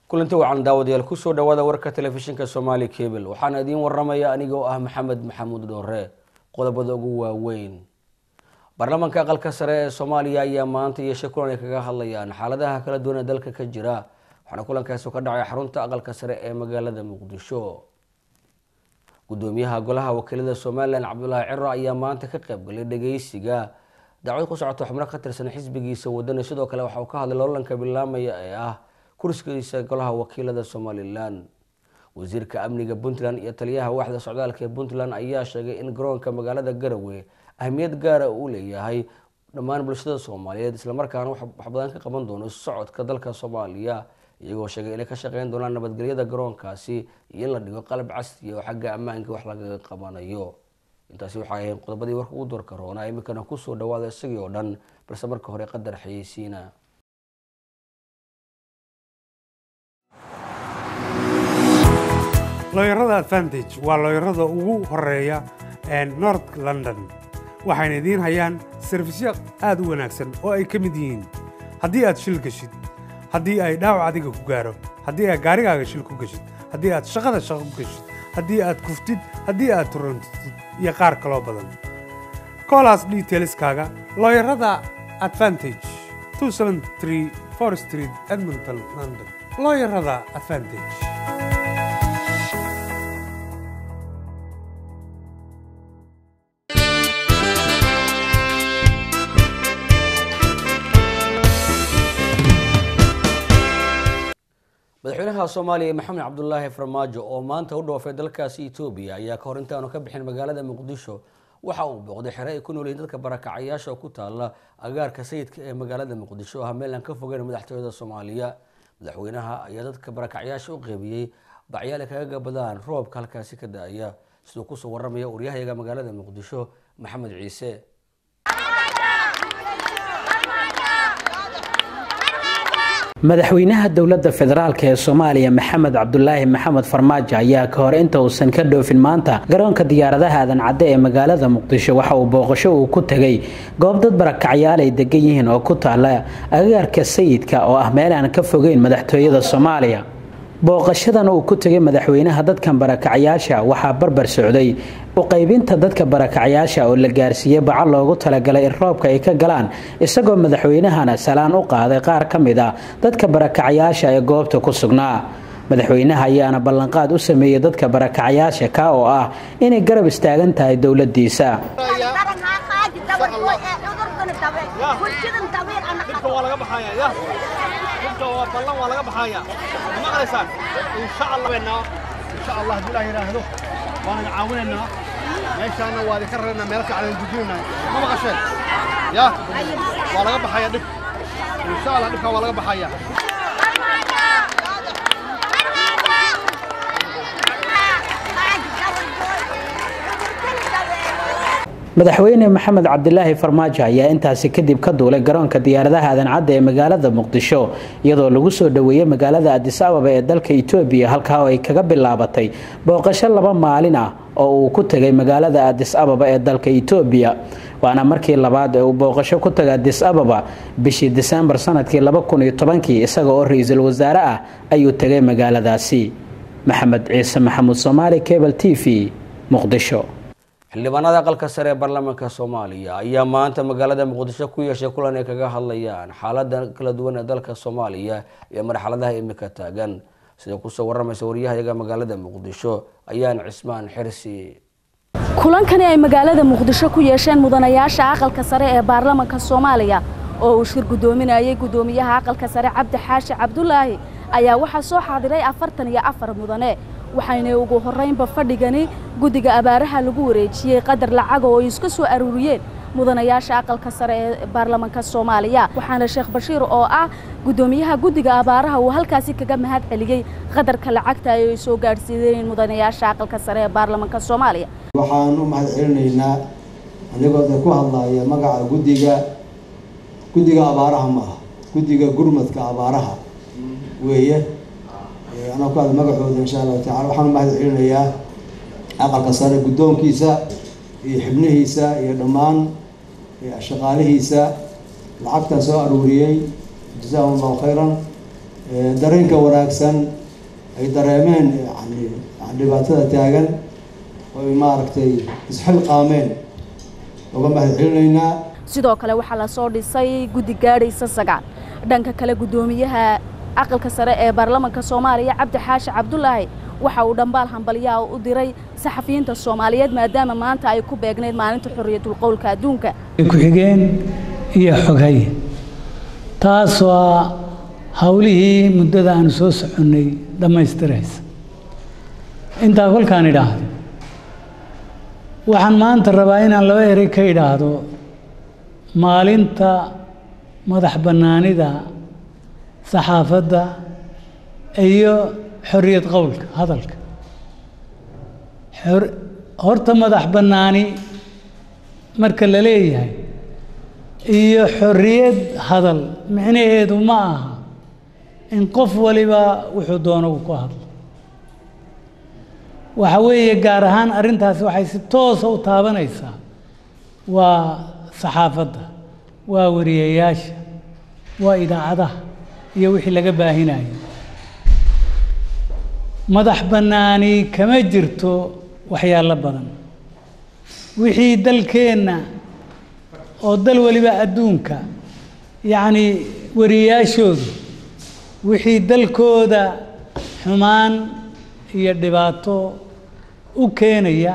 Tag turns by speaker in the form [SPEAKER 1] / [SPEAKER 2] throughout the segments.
[SPEAKER 1] kulanti wacan daawadayaal kusoo dhawaada warka telefishinka somaali cable waxaana idiin waramaya anigoo ah maxamed maxamuud dhoore qodobada ugu waaweyn baarlamaanka aqalka sare ee soomaaliya ayaa maanta yeeshay kulan ay kaga hadlayaan xaaladaha kala duwan ee dalka ka jira waxaana kulankaasi ka dhacay xarunta aqalka sare ee magaalada muqdisho gudoomiyaha golaha wakiilada somalilan cabdulaahi ciro ayaa maanta ka qeybgalay dhageysiga dacwad ku socota xubno ka tirsan xisbigiisa wadani sidoo kale waxa uu ka hadlay loolanka bilaamaya ee ah kursigiisa golaha wakiilada somalilan wasiirka amniga puntland iyo taliyaha waaxda socdaalka ee puntland ayaa sheegay in garoonka magaalada garowe ahmiyad gaara uu leeyahay dhammaan bulshada soomaaliyeed islamarkaana wax badan ka qaban doono socodka dalka soomaaliya iyagoo sheegay inay ka shaqeyn doonaan nabadgelyada garoonkaasi iyo in la dhigo qalab casri oo xagga ammaanka wax lagaga qabanayo intaasi waxay ahayn qodobadii warka ugu doorka roona iminkana kusoo dhawaada isagii oo dhan balse marka hore qadar xayeysiina
[SPEAKER 2] looyarada advantage waa looyarada ugu horeeya north london waxayna idiin hayaan sarfisyo aad u wanaagsan oo ay ka mid yihiin haddii aad shil geshid haddii ay dhaawac adiga ku gaaro haddii aad gaarigaaga shil ku geshid haddii aad shaqada shaqo ku geshid haddii aad kuftid haddii aad turantid iyo qaar kaloo badan koolaas detailskaaga looyarada advantage street edmonton london looyarada advantage
[SPEAKER 1] madaxweynaha soomaaliya maxamed cabdulaahi farmaajo oo maanta u dhoofay dalkaasi etoobiya ayaa kahor intaanu ka bixin magaalada muqdisho waxa uu booqday xere ay ku noolyihiin dadka barakacayaasha oo ku taala agaarka sayidka ee magaalada muqdisho ah meel aan ka fogeyn madaxtooyada soomaaliya madaxweynaha ayaa dadka barakacayaasha u qeybiyey bacyaal ay kaga gabadaan roobka halkaasi ka da-aya siduu kusoo waramaya waryahayaga magaalada muqdisho maxamed ciise
[SPEAKER 3] madaxweynaha dowladda federaalk ee soomaaliya maxamed cabdulaahi maxamed farmaajo ayaa ka hor inta uusan ka dhoofin maanta garoonka diyaaradaha aadan cadde ee magaalada muqdisho waxa uu booqasho uu ku tegay goob dad barakacyaal ay degan yihiin oo ku taala agaarka sayidka oo ah meel aan ka fogeyn madaxtooyada soomaaliya booqashadan uu ku tegay madaxweynaha dadkan barakacyaasha waxaa barbar socday u qaybinta dadka barakacyaasha oo la gaarsiiyey baco loogu talagalay in roobka ay ka galaan isagoo madaxweynahana salaan u qaaday qaar ka mid a dadka barakacyaasha ee goobta ku sugnaa madaxweynaha ayaana ballanqaad u sameeyey dadka barakacyaasha ka oo ah inay garab istaagan tahay dowladiisa
[SPEAKER 4] ballan waa laga baxaaya ma maqlaysaan insha allah insha allah haddii ilaah yidhaahdo waan idin caawinaynaa meeshaana waa idinka raraynaa meel fiican idin dujinaynaa ma maqasheen ya waa laga baxaya dhib insha allah dhibkaa waa laga baxaya
[SPEAKER 3] madaxweyne maxamed cabdilaahi farmaajo ayaa intaasi kadib ka duulay garoonka diyaaradaha aadan cadda ee magaalada muqdisho iyadoo lagu soo dhoweeyey magaalada adis ababa ee dalka etoobiya halkaa oo ay kaga bilaabatay booqasho laba maalin ah oo uu ku tegay magaalada adis ababa ee dalka etoobiya waana markii labaad ee uu booqasho ku tagay adis ababa bishii disembar sanadkii kii isaga oo ra-iisul wasaare ah ayuu tegay magaaladaasi maxamed ciise maxamuud soomaali cable t v muqdisho
[SPEAKER 1] xildhibaanada aqalka sare ee baarlamaanka soomaaliya ayaa maanta magaalada muqdisho ku yeeshay kulan ay kaga hadlayaan xaalada kala duwan ee dalka soomaaliya iyo marxaladaha imika taagan sida kusoo waramaysa waryahayaga magaalada muqdisho ayaan cismaan xirsi
[SPEAKER 5] kulankani ay magaalada muqdisho ku yeesheen mudanayaasha aqalka sare ee baarlamaanka soomaaliya oo uu shir guddoominayay guddoomiyaha aqalka sare cabdi xaashi cabdulaahi ayaa waxaa soo xaadiray afartan iyo afar mudane waxayna ugu horraynba fadhigani guddiga abaaraha lagu wareejiyey qadar lacaga oo ay iska soo aruuriyeen mudanayaasha aqalka sare ee baarlamaanka soomaaliya waxaana sheekh bashiir oo ah guddoomiyaha guddiga abaaraha uu halkaasi kaga mahad celiyey qadarka lacagta ay soo gaadhsiiyeen mudanayaasha aqalka sare ee baarlamaanka soomaaliya
[SPEAKER 6] waxaan u mahad celinaynaa anigoo de ku hadlaya magaca guddiga guddiga abaaraha ma aha guddiga gurmadka abaaraha weeye anaa ku hadla magacooda insha allahu tacala waxaan u mahad celinayaa aqalka sare guddoonkiisa iyo xibnihiisa iyo dhammaan shaqaalihiisa lacagtan soo aruuriyey jazaahum allahu khayran dareenka wanaagsan ay dareemeen yani dhibaatada taagan oy maaragtay isxilqaameen uga mahad celinaynaa
[SPEAKER 5] sidoo kale waxaa lasoo dhisay guddi gaadhaysa sagaal dhanka kale guddoomiyaha aqalka sare ee baarlamanka soomaaliya cabdi xaashi cabdulaahi waxa uu dhambaal hambalyaha u diray saxafiyiinta soomaaliyeed maadaama maanta ay ku beegnayd maalinta xorriyatul qowlka adduunka
[SPEAKER 7] ku-xigeen iyo xoghay taas waa howlihii muddada aanu soo soconnay dhammaystiraysa intaa kolkaan idhaahdo waxaan maanta rabaa inaan laba erey ka idhaahdo maalinta madax bannaanida saxaafadda iyo xorriyad qowlka hadalka horta madax bannaani marka la leeyahay iyo xorriyad hadal micnaheedu ma aha in qof waliba wuxuu doono uu ku hadlo waxa weeye gaar ahaan arrintaasi waxay si toosa u taabanaysaa waa saxaafadda waa wariyayaasha waa idaacadaha iyo wixii laga baahinayo madax bannaani kama jirto waxyaalo badan wixii dalkeenna oo dal waliba adduunka yacni wariyayaashoodu wixii dalkooda xumaan iyo dhibaato u keenaya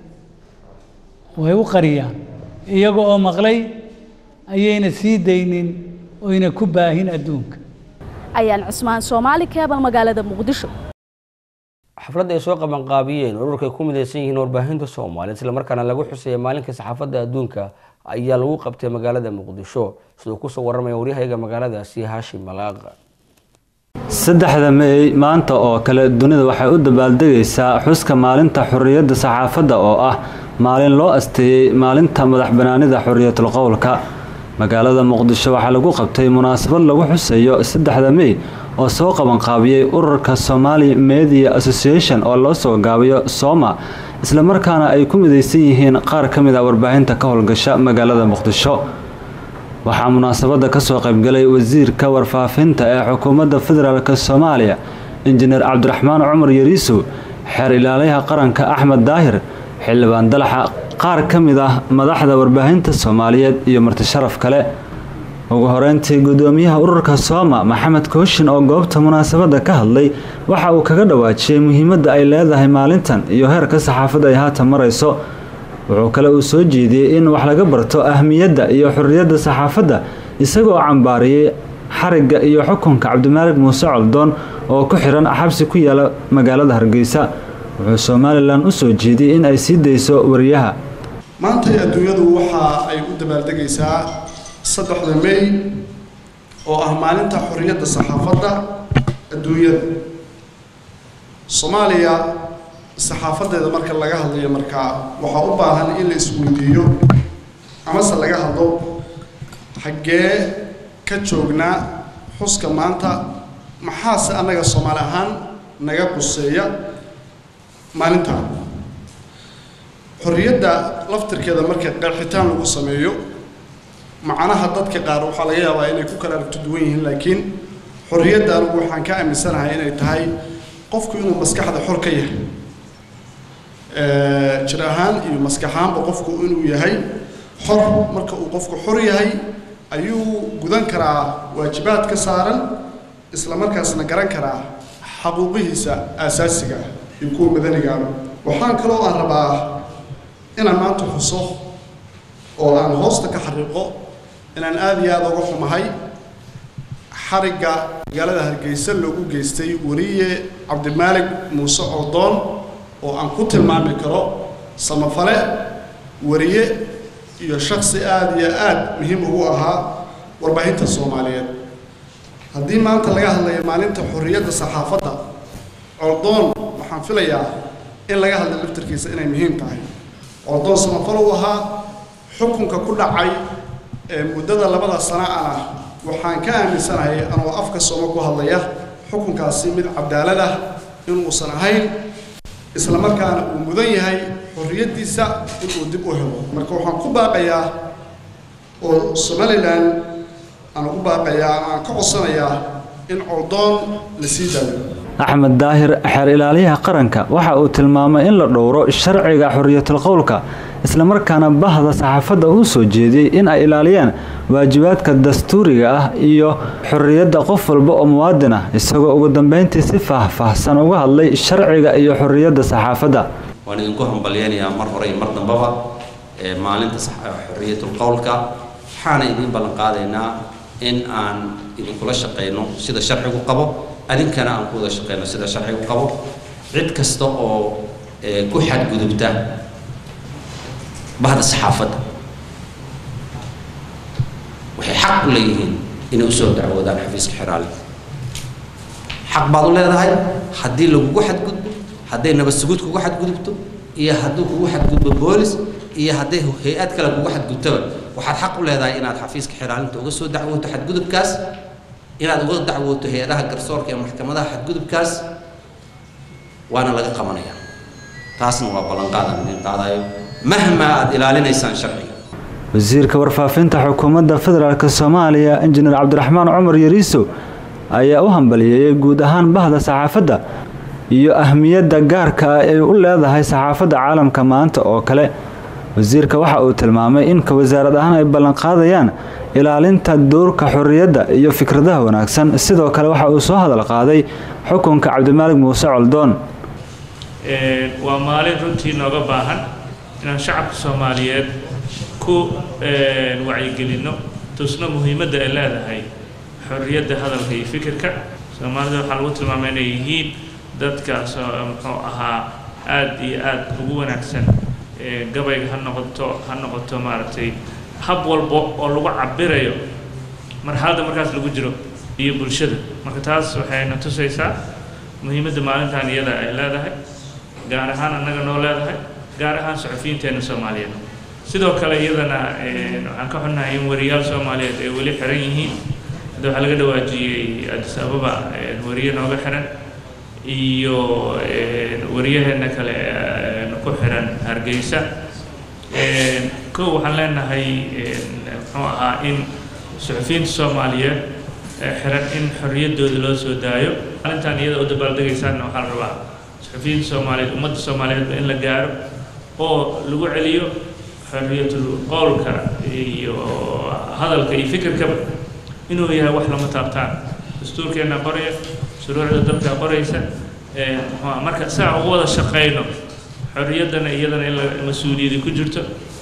[SPEAKER 7] way u qariyaan iyaga oo maqlay ayayna sii daynin oyna ku baahin adduunka
[SPEAKER 5] ayaan cusmaan soomaali keebal magaalada muqdisho
[SPEAKER 1] xafladda ay soo qabanqaabiyeen ururka ay ku midaysan yihiin warbaahinta soomaaliya islamarkaana lagu xuseeya maalinka saxaafadda adduunka ayaa lagu qabtay magaalada muqdisho siduu kusoo warramaya waryahayaga magaaladaasi haashim malaaqa
[SPEAKER 8] saddexda mey maanta oo kale dunida waxay u dabaaldegaysaa xuska maalinta xorriyadda saxaafadda oo ah maalin loo asteeyey maalinta madax banaanida xorriyatul qowlka magaalada muqdisho waxaa lagu qabtay munaasabad lagu xuseeyo saddexda mey oo soo qabanqaabiyey ururka somali media association oo loo soo gaabiyo sooma islamarkaana ay ku midaysan yihiin qaar ka mid a warbaahinta ka howlgasha magaalada muqdisho waxaa munaasabadda kasoo qaybgalay wasiirka warfaafinta ee xukuumadda federaalk soomaaliya injineer cabdiraxmaan cumar yariisow xeer ilaalayaha qaranka axmed daahir xildhibaan dalaxa qaar ka mid ah madaxda warbaahinta soomaaliyeed iyo martisharaf kale ugu horeyntii gudoomiyaha ururka sooma maxamed kooshin oo goobta munaasabadda ka hadlay waxa uu kaga dhawaajiyey muhiimadda ay leedahay maalintan iyo heerka saxaafadda ay haatan marayso wuxuu kale uu soo jeediyey in wax laga barto ahmiyadda iyo xorriyadda saxaafadda isagoo cambaariyey xarigga iyo xukunka cabdimaalig muuse coldoon oo ku xiran xabsi ku yaala magaalada hargeysa wuxuu somalilan u soo jeediyey in ay sii dayso wariyaha
[SPEAKER 9] maantay adduunyadu waxa ay u dabaaldegaysaa saddexda mey oo ah maalinta xorriyadda saxaafadda adduunyada soomaaliya saxaafadeeda marka laga hadlayo markaa waxaa u baahan in la isweydiiyo amase laga hadlo xaggee ka joognaa xuska maanta maxaase annaga soomaali ahaan naga quseeya maalinta xorriyadda laftirkeeda marka qeexitaan lagu sameeyo macnaha dadka qaar waxaa laga yaabaa inay ku kala aragto duwan yihiin laakiin xorriyadda anigu waxaan ka aaminsanahay inay tahay qofku inuu maskaxda xor ka yahay jir ahaan iyo maskaxaanba qofku inuu yahay xor marka uu qofku xor yahay ayuu gudan karaa waajibaad ka saaran isla markaasna garan karaa xaquuqihiisa aasaasiga ah iyo kuwa madanigaaba waxaan kaloo aan rabaa inaan maanta xuso oo aan hoosta ka xariiqo inaan aada iyo aada uga xumahay xarigga magaalada hargeysa loogu geystay weriye cabdimaalig muuse ordoon oo aan ku tilmaami karo samafale wariye iyo shaksi aada iyo aada muhiim ugu ahaa warbaahinta soomaaliyeed haddii maanta laga hadlayo maalinta xorriyadda saxaafadda ordoon waxaan filayaa in laga hadla laftarkiisa inay muhiim tahay ordoon samafal u ahaa xukunka ku dhacay ee muddada labada sana ana waxaan ka aaminsanahay anoo afka sooma ku hadlaya xukunkaasi mid cadaalad ah inuusan ahayn isla markaana uu mudan yahay xorriyaddiisa inuu dib u helo marka waxaan ku baaqayaa oo somalilan aan ugu baaqayaa aan ka codsanayaa in coldoon la sii daayo
[SPEAKER 8] axmed daahir xeer ilaaliyaha qaranka waxa uu tilmaamay in la dhowro sharciga xorriyatul qowlka islamarkaana bahda saxaafadda uu soo jeediyey in ay ilaaliyaan waajibaadka dastuuriga ah iyo xorriyadda qof walba oo muwaadin ah isagoo ugu dambeyntii si faahfaahsan uga hadlay sharciga iyo xorriyadda saxaafadda
[SPEAKER 10] waan idinku hambalyeynayaa mar hore iyo mar dambaba ee maalinta xorriyatul qowlka waxaana idiin ballan qaadaynaa in aan idinkula shaqayno sida sharcigu qabo adinkana aan ku wada shaqayno sida sharcigu qabo cid kasta oo ku xadgudubta bahda saxaafadda waxay xaq u leeyihiin inay usoo dacwoodaan xafiiska xeraale xaq baad u leedahay haddii lagugu xadgudbo hadday nabad sugud kugu xadgudubto iyo hadduu kugu xadgudbo boolis iyo hadday hay-ad kale kugu xadgudtaba waxaad xaq u leedahay inaad xafiiska xeraalinta uga soo dacwooto xadgudubkaas inaad uga dacwooto hay-adaha garsoorka ee maxkamadaha xadgudubkaas waana laga qabanaya taasna waa ballanqaadan idin qaadayo mahma aad ilaalinaysaan sharciga
[SPEAKER 8] wasiirka warfaafinta xukuumadda federaalk soomaaliya injineer cabdiraxmaan cumar yariiso ayaa u hambaliyeeyey guud ahaan bahda saxaafadda iyo ahmiyadda gaarka ah ay u leedahay saxaafadda caalamka maanta oo kale wasiirka waxa uu tilmaamay in ka wasaarad ahaan ay ballanqaadayaan ilaalinta doorka xorriyadda iyo fikradaha wanaagsan sidoo kale waxa uu soo hadal qaaday xukunka cabdimaalig muuse coldoon
[SPEAKER 11] waa maalin runtii nooga baahan inaan shacabka soomaaliyeed ku wacyigelinno tusno muhiimadda ay leedahay xorriyadda hadalka iyo fikirka soomaalida waxaa lagu tilmaamay inay yihiin dadkaas muxuu ahaa aada iyo aada ugu wanaagsan gabayga ha noqoto ha noqoto maaragtay hab walba oo lagu cabirayo marxaladda markaas lagu jiro iyo bulshada marka taas waxayna tusaysaa muhiimadda maalintan iyada ay leedahay gaar ahaan annaga noo leedahay gaar ahaan suxufiyiinteena soomaaliyeed sidoo kale iyadana waxaan ka xunnahay in wariyaal soomaaliyeed ay weli xiran yihiin hadda waxaa laga dhawaajiyey addis ababa wariye nooga xiran iyo wariyaheena kale ku xiran hargeysa kow waxaan leenahay muxuu ahaa in suxufiyiinta soomaaliyeed xiran in xorriyaddooda loo soo daayo maalintan iyada u dabaaldegaysaanna waxaa la rabaa suxufiyiinta soomaaliyeed ummadda soomaaliyeedba in la gaaro oo lagu celiyo xorriyatul qowlka iyo hadalka iyo fikirkaba inuu yahay wax lama taabtaan dastuurkeenna qoraya shuruucda dalka qoraysa marka saa ugu wada shaqayno xorriyaddana iyadana in mas-uuliyadi ku jirto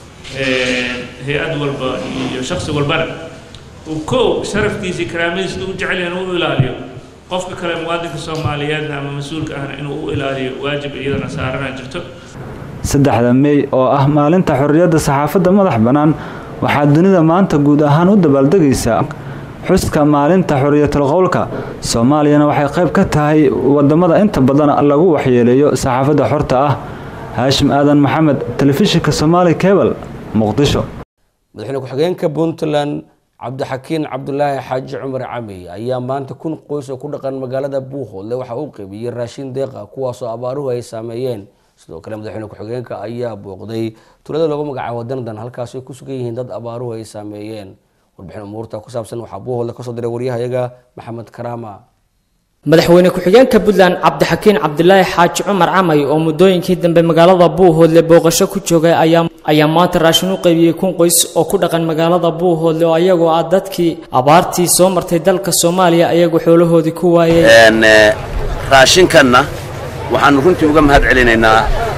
[SPEAKER 11] hay-ad walba iyo shaksi walbana uu kow sharafkiisii karaamadiisa u jecel yahan u ilaaliyo qofka kale muwaadinka soomaaliyeedna ama mas-uulka ahna inuu u ilaaliyo waajib iyadana saarana jirto
[SPEAKER 8] saddexda mey oo ah maalinta xorriyadda saxaafadda madax bannaan waxaa dunida maanta guud ahaan u dabaaldegaysaa xuska maalinta xorriyatul qowlka soomaaliyana waxay qayb ka tahay wadamada inta badan lagu waxyeeleeyo saxaafadda xorta ah haashim aadan maxamed telefishinka somaali cebal muqdisho
[SPEAKER 1] madaxweyne ku-xigeenka puntland cabdixakiin cabdulaahi xaaji cumar camey ayaa maanta kun qoys oo ku dhaqan magaalada buuhoodle waxa uu qaybiyey raashin deeqa kuwaasoo abaaruhu ay saameeyeen sidoo kale madaxweyne ku-xigeenka ayaa booqday tulada loogu magacaabo dandan halkaas ay ku sugan yihiin dad abaaruhu ay saameeyeen warbixin umuurta ku saabsan waxaa buuhoodle kasoo diray waryahayaga maxamed karaama
[SPEAKER 12] madaxweyne ku-xigeenka puntland cabdixakiin cabdilaahi xaaji cumar camay oo muddooyinkii dambe magaalada buuhoodle booqasho ku joogay ayaa maanta raashin u qaybiyey kun qoys oo ku dhaqan magaalada buuhoodle oo ayagoo ah dadkii abaartii soo martay dalka soomaaliya ayagu xoolahoodii ku waayey
[SPEAKER 13] raashinkanna waxaannu runtii uga mahad celinaynaa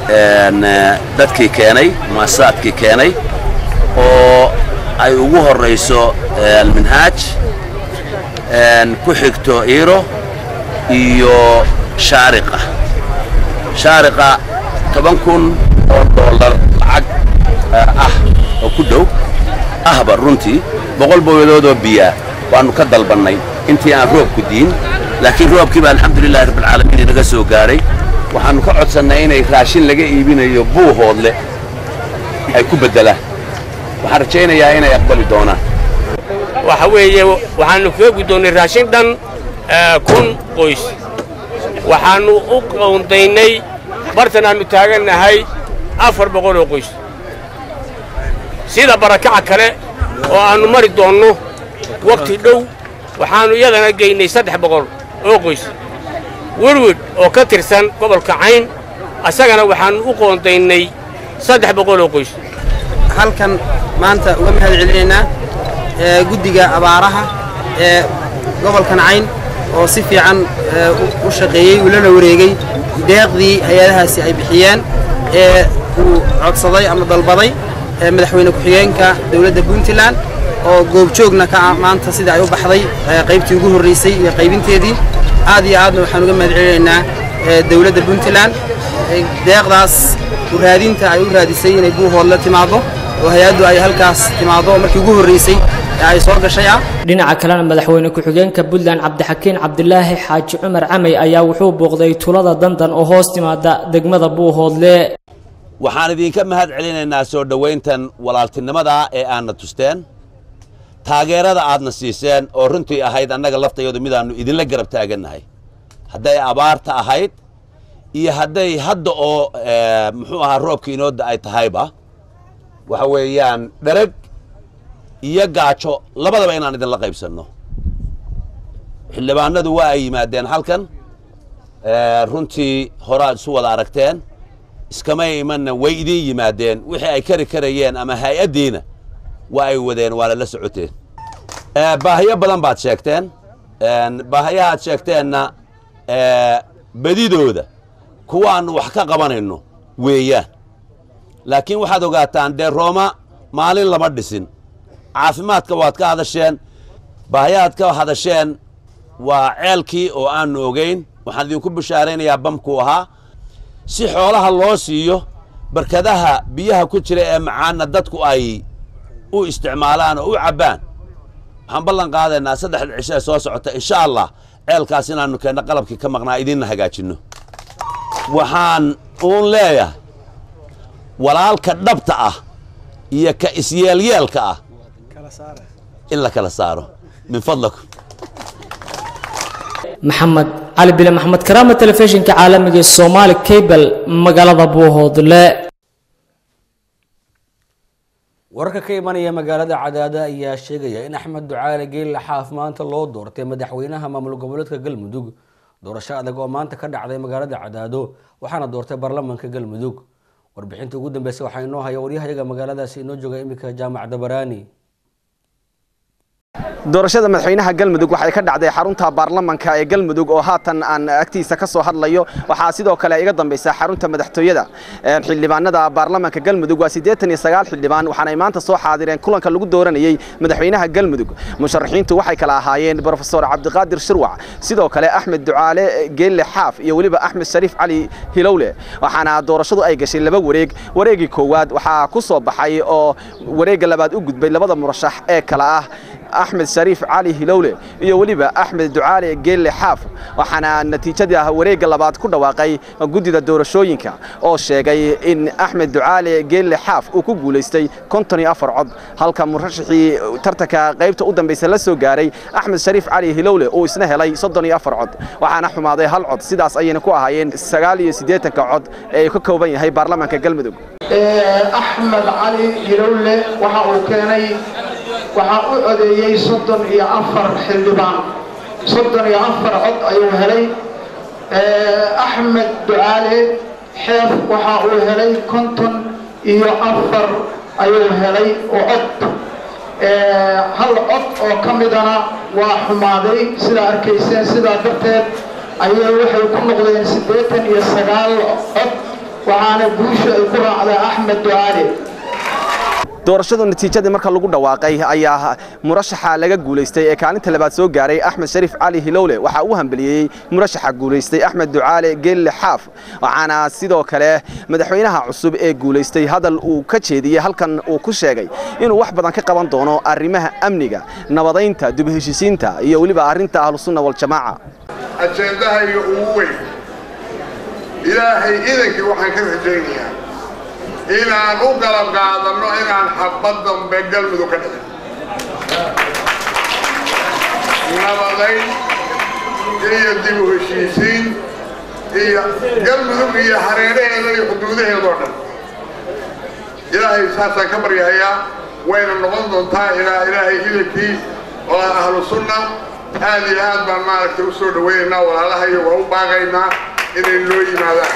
[SPEAKER 13] dadkii keenay muasasaadkii keenay oo ay ugu horrayso alminhaaj ku xigto iiro iyo shaariqa shaariqa toban kun oo dollar lacag ah oo ku dhow ahba runtii boqol booyadoodoo biyaa waannu ka dalbannay intii aan roobku diin laakiin roobkii baa alxamdulilahi rabbilcaalamiin inaga soo gaadhay waxaannu ka codsannay inay raashin laga iibinayo buuhoodle ay ku beddelaan waxaan rajaynayaa inay aqbali doonaan
[SPEAKER 14] waxa weeye waxaannu kaga guddoonnay raashin dhan kun qoys waxaannu u qowndaynay bartan aannu taagannahay afar boqol oo qoys sida barakaca kale oo aannu mari doonno wakhti dhow waxaannu iyadana geynay saddex boqol oo qoys werwid oo ka tirsan gobolka cayn asagana waxaannu u qoondaynay saddex boqol oo qoys
[SPEAKER 15] halkan maanta uga mahad celinaynaa guddiga abaaraha ee gobolkan cayn oo si fiican u shaqeeyey ulana wareegey deeqdii hay-adahaasi ay bixiyeen ee uu codsaday ama dalbaday madaxweyne ku-xigeenka dowladda puntland oo goobjoogna ka ah maanta sida ay u baxday qaybtii ugu horraysay iyo qaybinteedii aad iyo aadna waxaan uga mahad celinaynaa dowladda puntland deeqdaas raadinta ay u raadisay inay buuhoodla timaaddo oo hay-addu ay halkaas timaaddo oo markii ugu horraysay ee ay soo gashay ah
[SPEAKER 12] dhinaca kalena madaxweyne ku-xigeenka puntland cabdixakiin cabdilaahi xaaji cumar camey ayaa wuxuu booqday tulada dandan oo hoos timaada degmada buuhoodle
[SPEAKER 13] waxaan idinka mahad celinaynaa soo dhowayntan walaaltinimada ee aadna tusteen taageerada aadna siiseen oo runtii ahayd annaga laftayadu midaannu idinla garab taagannahay hadday abaarta ahayd iyo hadday hadda oo muxuu ahaa roobka inoodda ay tahayba waxa weeyaan dhereg iyo gaajo labadaba inaan idinla qaybsanno xildhibaanadu waa ay yimaadeen halkan runtii horaad isu wada aragteen iskamay imanna way idin yimaadeen wixii ay kari karayeen ama hay-addiina waa ay wadeen waana la socoteen baahiyo badan baad sheegteen baahiyahaad sheegteenna bedidooda kuwaannu wax ka qabanayno weeyaan laakiin waxaad ogaataan dee rooma maalin lama dhisin caafimaadka waad ka hadasheen baahiyahaad ka hadasheen waa ceelkii oo aannu ogayn waxaan idinku bishaaraynayaa bamkuu ahaa si xoolaha loo siiyo barkadaha biyaha ku jira ee macaanna dadku ay u isticmaalaan oo u cabbaan waxaan ballan qaadaynaa saddexda cisho ee soo socota insha allah ceelkaas inaannu keenno qalabkii ka maqnaa idinna hagaajinno waxaan uun leeyahay walaalka dhabta ah iyo ka isyeelyeelka ah in la kala saaro min fadlakum
[SPEAKER 12] maxamed cali bile maxamed karaama telefishinka caalamiga ee soomaali cable magaalada buuhoodle
[SPEAKER 1] wararka ka imanaya magaalada cadaada ayaa sheegaya in axmed ducaale geelle xaaf maanta loo doortay madaxweynaha maamul goboleedka galmudug doorasho adag oo maanta ka dhacday magaalada cadaado waxaana doortay baarlamaanka galmudug warbixinta ugu dambeysay waxaa inoo haya waryahayaga magaaladaasi inoo jooga iminka jaamac dabaraani
[SPEAKER 16] doorashada madaxweynaha galmudug waxay ka dhacday xarunta baarlamanka ee galmudug oo haatan aan agtiisa ka soo hadlayo waxaa sidoo kale iga dambaysa xarunta madaxtooyada xildhibaanada baarlamanka galmudug waa siddeetan iyo sagaal xildhibaan waxaanay maanta soo xaadireen kulanka lagu dooranayey madaxweynaha galmudug musharaxiintu waxay kala ahaayeen brofesor cabdiqaadir shirwac sidoo kale axmed ducaale geelle xaaf iyo weliba axmed shariif cali hilowle waxaana doorashadu ay gashay laba wareeg wareegii koowaad waxaa ku soo baxay oo wareegga labaad u gudbay labada murashax ee kale ah axmed shariif cali hilowle iyo weliba axmed ducaale geelle xaaf waxaana natiijadii ah wareegga labaad ku dhawaaqay guddida doorashooyinka oo sheegay in axmed ducaale geelle xaaf uu ku guulaystay konton iyo afar cod halka murashaxii tartanka qaybta u dambaysa la soo gaaray axmed shariif cali hilowle uu isna helay soddon iyo afar cod waxaana xumaaday hal cod sidaas ayayna ku ahaayeen sagaal iyo siddeetanka cod ee ka kooban yahay baarlamaanka galmudug
[SPEAKER 17] axmed cali hilowle waxa uu keenay waxaa u codeeyey soddon iyo afar xildhibaan soddon iyo afar cod ayuu helay axmed ducaale xeef waxa uu helay konton iyo afar ayuu helay oo cod hal cod oo ka midana waa xumaaday sidaa arkayseen sidaa darteed ayay waxay ku noqdeen siddeetan iyo sagaal cod waxaana guusha ay ku raacday axmed ducaale
[SPEAKER 16] doorashadu natiijadii marka lagu dhawaaqay ayaa murashaxa laga guulaystay ee kaalinta labaad soo gaaray axmed shariif cali hilowle waxaa uu hambeliyey murashaxa guulaystay axmed ducaale geelle xaaf waxaana sidoo kale madaxweynaha cusub ee guulaystay hadal uu ka jeediyey halkan uu ku sheegay inuu wax badan ka qaban doono arrimaha amniga nabadaynta dubheshisiinta iyo weliba arrinta ahlusunna waljamaaca
[SPEAKER 18] ajendahayga ugu weyn ilaahay idankii waxaan ka rajaynayaa inaan u galab qaadanno inaan xabad dambe galmudug ka dhicin nabadayn iyo dib u heshiisiin iyo galmudug iyo hareeraheeda iyo xuduudaheedoo dhan ilaahay saasaan ka baryahayaa wayna noqon doontaa ilaa ilaahay idankii oo ah ahlu sunna aad iyo aad baan maaragtay usoo dhawaynaynaa walaalahayo waa u baaqaynaa inay noo yimaadaan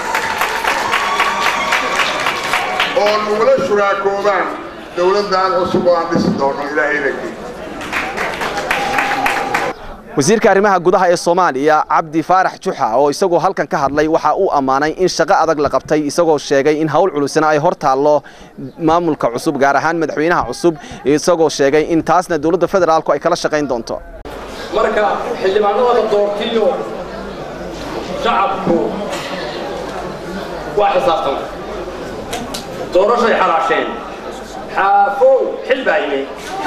[SPEAKER 18] oo nugula shuraakoobaan dowladdan cusub oo aan dhisi doono ilaahay idankii
[SPEAKER 16] wasiirka arrimaha gudaha ee soomaaliya cabdi faarax juxa oo isagoo halkan ka hadlay waxa uu ammaanay in shaqo adag la qabtay isagoo sheegay in hawl culusna ay hor taallo maamulka cusub gaar ahaan madaxweynaha cusub isagoo sheegay in taasna dowladda federaalku ay kala shaqayn doonto
[SPEAKER 19] marka xildhibaanada la doortiyo shacabku waa xisaabtan doorashay xalaasheen xaafow xil baa yimi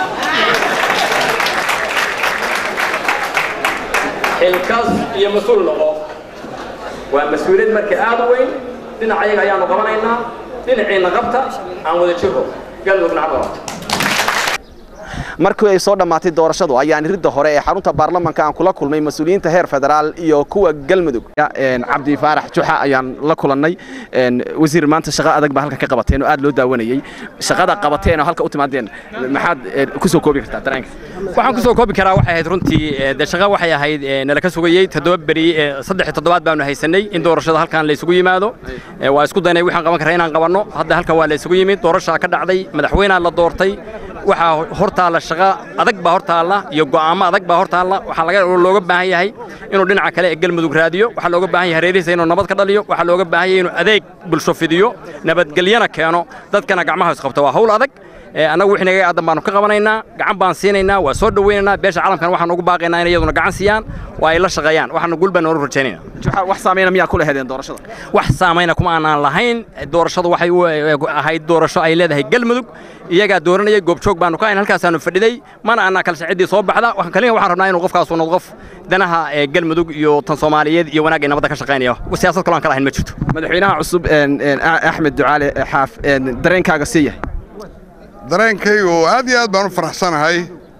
[SPEAKER 19] xilkaas iyo mas-uul noqo waa mas-uuliyad marka aad u weyn dhinac ayaga ayaanu qabanaynaa dhinaciina qabta aan wada jiro galmudugna cad qabata
[SPEAKER 16] markii ay soo dhammaatay doorashadu ayaan ridda hore ee xarunta baarlamanka aan kula kulmay mas-uuliyiinta heer federaal iyo kuwa galmudug cabdi faarax juxa ayaan la kulannay wasiir maanta shaqo adag baa halka ka qabateen oo aad loo daawanayey shaqada qabateen oo halka u timaadeen maxaad ku soo koobi kartaa dareenka
[SPEAKER 20] waxaan ku soo koobi karaa waxay ahayd runtii de shaqo waxay ahayd nala ka sugayey toddoba beri saddex toddobaad baanu haysanay in doorashada halkan la isugu yimaado waa isku daynay waxaan qaban karaa inaan qabanno hadda halkan waa la isugu yimid doorashaa ka dhacday madaxweynea la doortay waxaa hortaalla shaqo adag baa hortaalla iyo go'aamo adag baa hortaalla waxaa laga looga baahan yahay inuu dhinaca kale ee galmudug raadiyo waxaa looga baahan yahay hareerihiisa inuu nabad ka dhaliyo waxaa looga baahan yahay inuu adeeg bulsho fidiyo nabadgelyana keeno dadkana gacmaha isqabto waa hawl adag annagu wixii naga aadan baanu ka qabanaynaa gacan baan siinaynaa waa soo dhawaynaynaa beesha caalamkana waxaan ugu baaqaynaa inay iyaduna gacan siiyaan oo ay la shaqeeyaan waxaanu gul baan noola rajaynaynaa
[SPEAKER 16] wax saameyna miyaa ku leheedeen doorashada
[SPEAKER 20] wax saamayna kuma aanaan lahayn doorashadu waxay ahayd doorasho ay leedahay galmudug iyagaa dooranayay goobjoog baanu ka hayn halkaasaanu fadhiday mana aanaa kalse ciddii soo baxda waxaan kaliya waxaan rabnaa inuu qofkaasu noqdo qof danaha galmudug iyo tan soomaaliyeed iyo wanaagga nabadda ka shaqaynaya siyaasad kaloo aan ka lahayn ma jirto
[SPEAKER 16] madaxweynaha cusub axmed ducaale xaaf dareenkaaga sii yahay
[SPEAKER 18] dareenkaygu aad iyo aad baan u faraxsanahay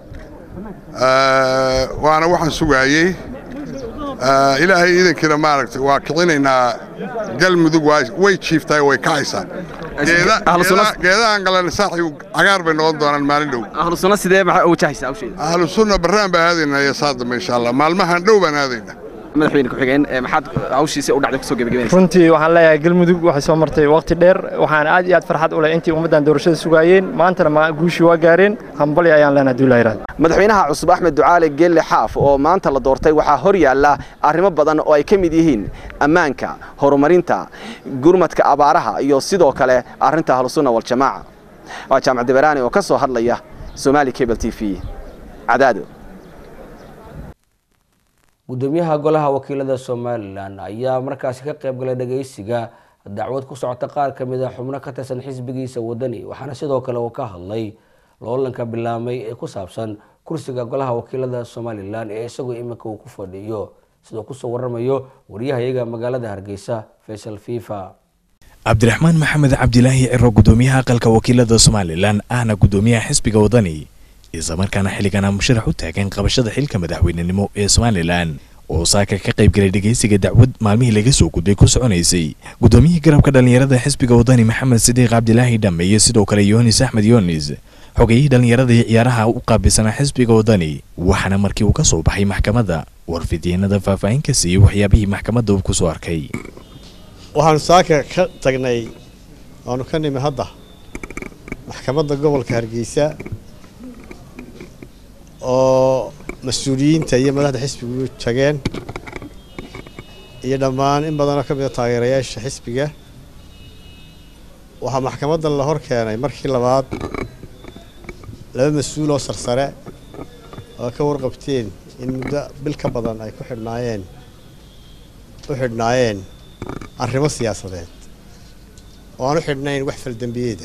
[SPEAKER 18] waana waxaan sugaayey ilaahay iidankiina maaragtay waa kicinaynaa galmudug way jiiftahay way kacaysaa geedahan qalani saaxi cagaar bay noqon doonaan maalin dhow
[SPEAKER 16] ahlu sunna sidee maxaa wajahaysaa hawsheeda
[SPEAKER 18] ahlu sunna barraan baan aadaynaa iyo saa dambe insha allah maalmahan dhow baan aadaynaa
[SPEAKER 16] madaxweyne ku-xigeen maxaad hawshiisa u dhacday kusoo gebagabeynaysaa
[SPEAKER 21] runtii waxaan leeyahay galmudug waxay soo martay waqti dheer waxaan aad iyo aad farxad u leh intii ummaddan doorashada sugaayeen maantana guushii waa gaareen hambali ayaan leenahay duulaa yiraahdo
[SPEAKER 16] madaxweynaha cusub axmed ducaale geelle xaaf oo maanta la doortay waxaa hor yaalla arrimo badan oo ay ka mid yihiin ammaanka horumarinta gurmadka abaaraha iyo sidoo kale arrinta ahlusunna waljamaaca waa jaamac deberaani oo ka soo hadlaya somaali cable t v cadaado
[SPEAKER 1] gudoomiyaha golaha wakiilada somalilan ayaa markaasi ka qayb galay dhageysiga dacwad ku socota qaar ka mid a xubno ka tirsan xisbigiisa wadani waxaana sidoo kale uu ka hadlay loolanka bilaamay ee ku saabsan kursiga golaha wakiilada somalilan ee isagoo iminka uu ku fadhiyo sidoo kusoo waramayo wariyahayaga magaalada hargeysa faysal fifa
[SPEAKER 22] cabdiraxmaan maxamed cabdilaahi ciro gudoomiyaha aqalka wakiilada somalilan ahna gudoomiyaha xisbiga wadani islamarkaana xilligana musharax u taagan qabashada xilka madaxweynenimo ee somalilan oo saaka ka qayb galay dhegeysiga dacwad maalmihii laga soo gudbay ku soconaysay gudoomiyihii garabka dhallinyarada xisbiga wadani maxamed sidiiq cabdilaahi dhamme iyo sidoo kale yoonis axmed yoonis xogayihii dhallinyarada iyo ciyaaraha u qaabilsanaa xisbiga wadani waxaana markii uu ka soo baxay maxkamadda warfidyeenada faahfaahin ka siiyey waxyaabihii maxkamadda uu ku soo arkay
[SPEAKER 23] waxaanu saaka ka tagnay waanu ka nimi hadda maxkamadda gobolka hargeysa oo mas-uuliyiinta iyo madaxda xisbigu tageen iyo dhammaan in badanoo ka mida taageerayaasha xisbiga waxaa maxkamadda la hor keenay markii labaad laba mas-uul oo sarsare oo ka warqabteen in muddo bil ka badan ay ku xidhnaayeen u xidhnaayeen arrimo siyaasadeed oo aan u xidhnayn wax faldembiyeeda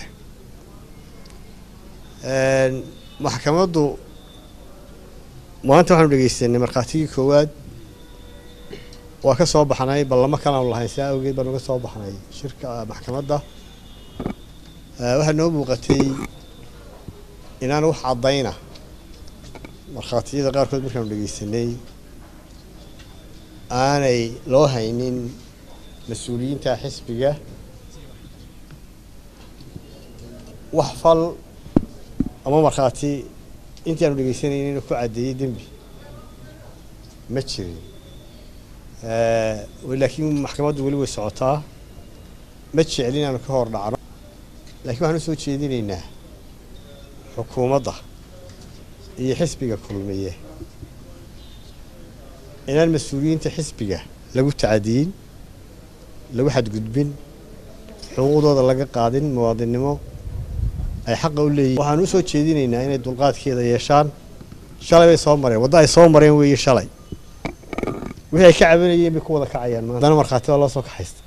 [SPEAKER 23] maxkamaddu maanta waxaanu dhegeysanay markhaatigii koowaad waa ka soo baxnay ballamo kalaanu lahayn saa awgeed baanu ka soo baxnay shirka maxkamadda waxaa noo muuqatay inaan wax caddayna markhaatiyada qaarkood markaanu dhegeysanay aanay loo haynin mas-uuliyiinta xisbiga wax fal ama markhaati intii aanu dhegeysanaynin inuu ku caddeeyey dembi ma jirin laakiin maxkamaddu weli way socotaa ma jeclin inaanu ka hor dhacno laakiin waxaan u soo jeedinaynaa xukuumadda iyo xisbiga kulmiye inaan mas-uuliyiinta xisbiga lagu tacadiyin lagu xadgudbin xuquuqdooda laga qaadin muwaadinnimo ay xaqa u leeyihin waxaan u soo jeedinaynaa inay dulqaadkeeda yeeshaan shalay bay soo mareen waddo ay soo mareen weeye shalay wixii ay ka cabanayeen bay ku wada kacayaan maanta haddana markhaati baa loo soo kaxaysta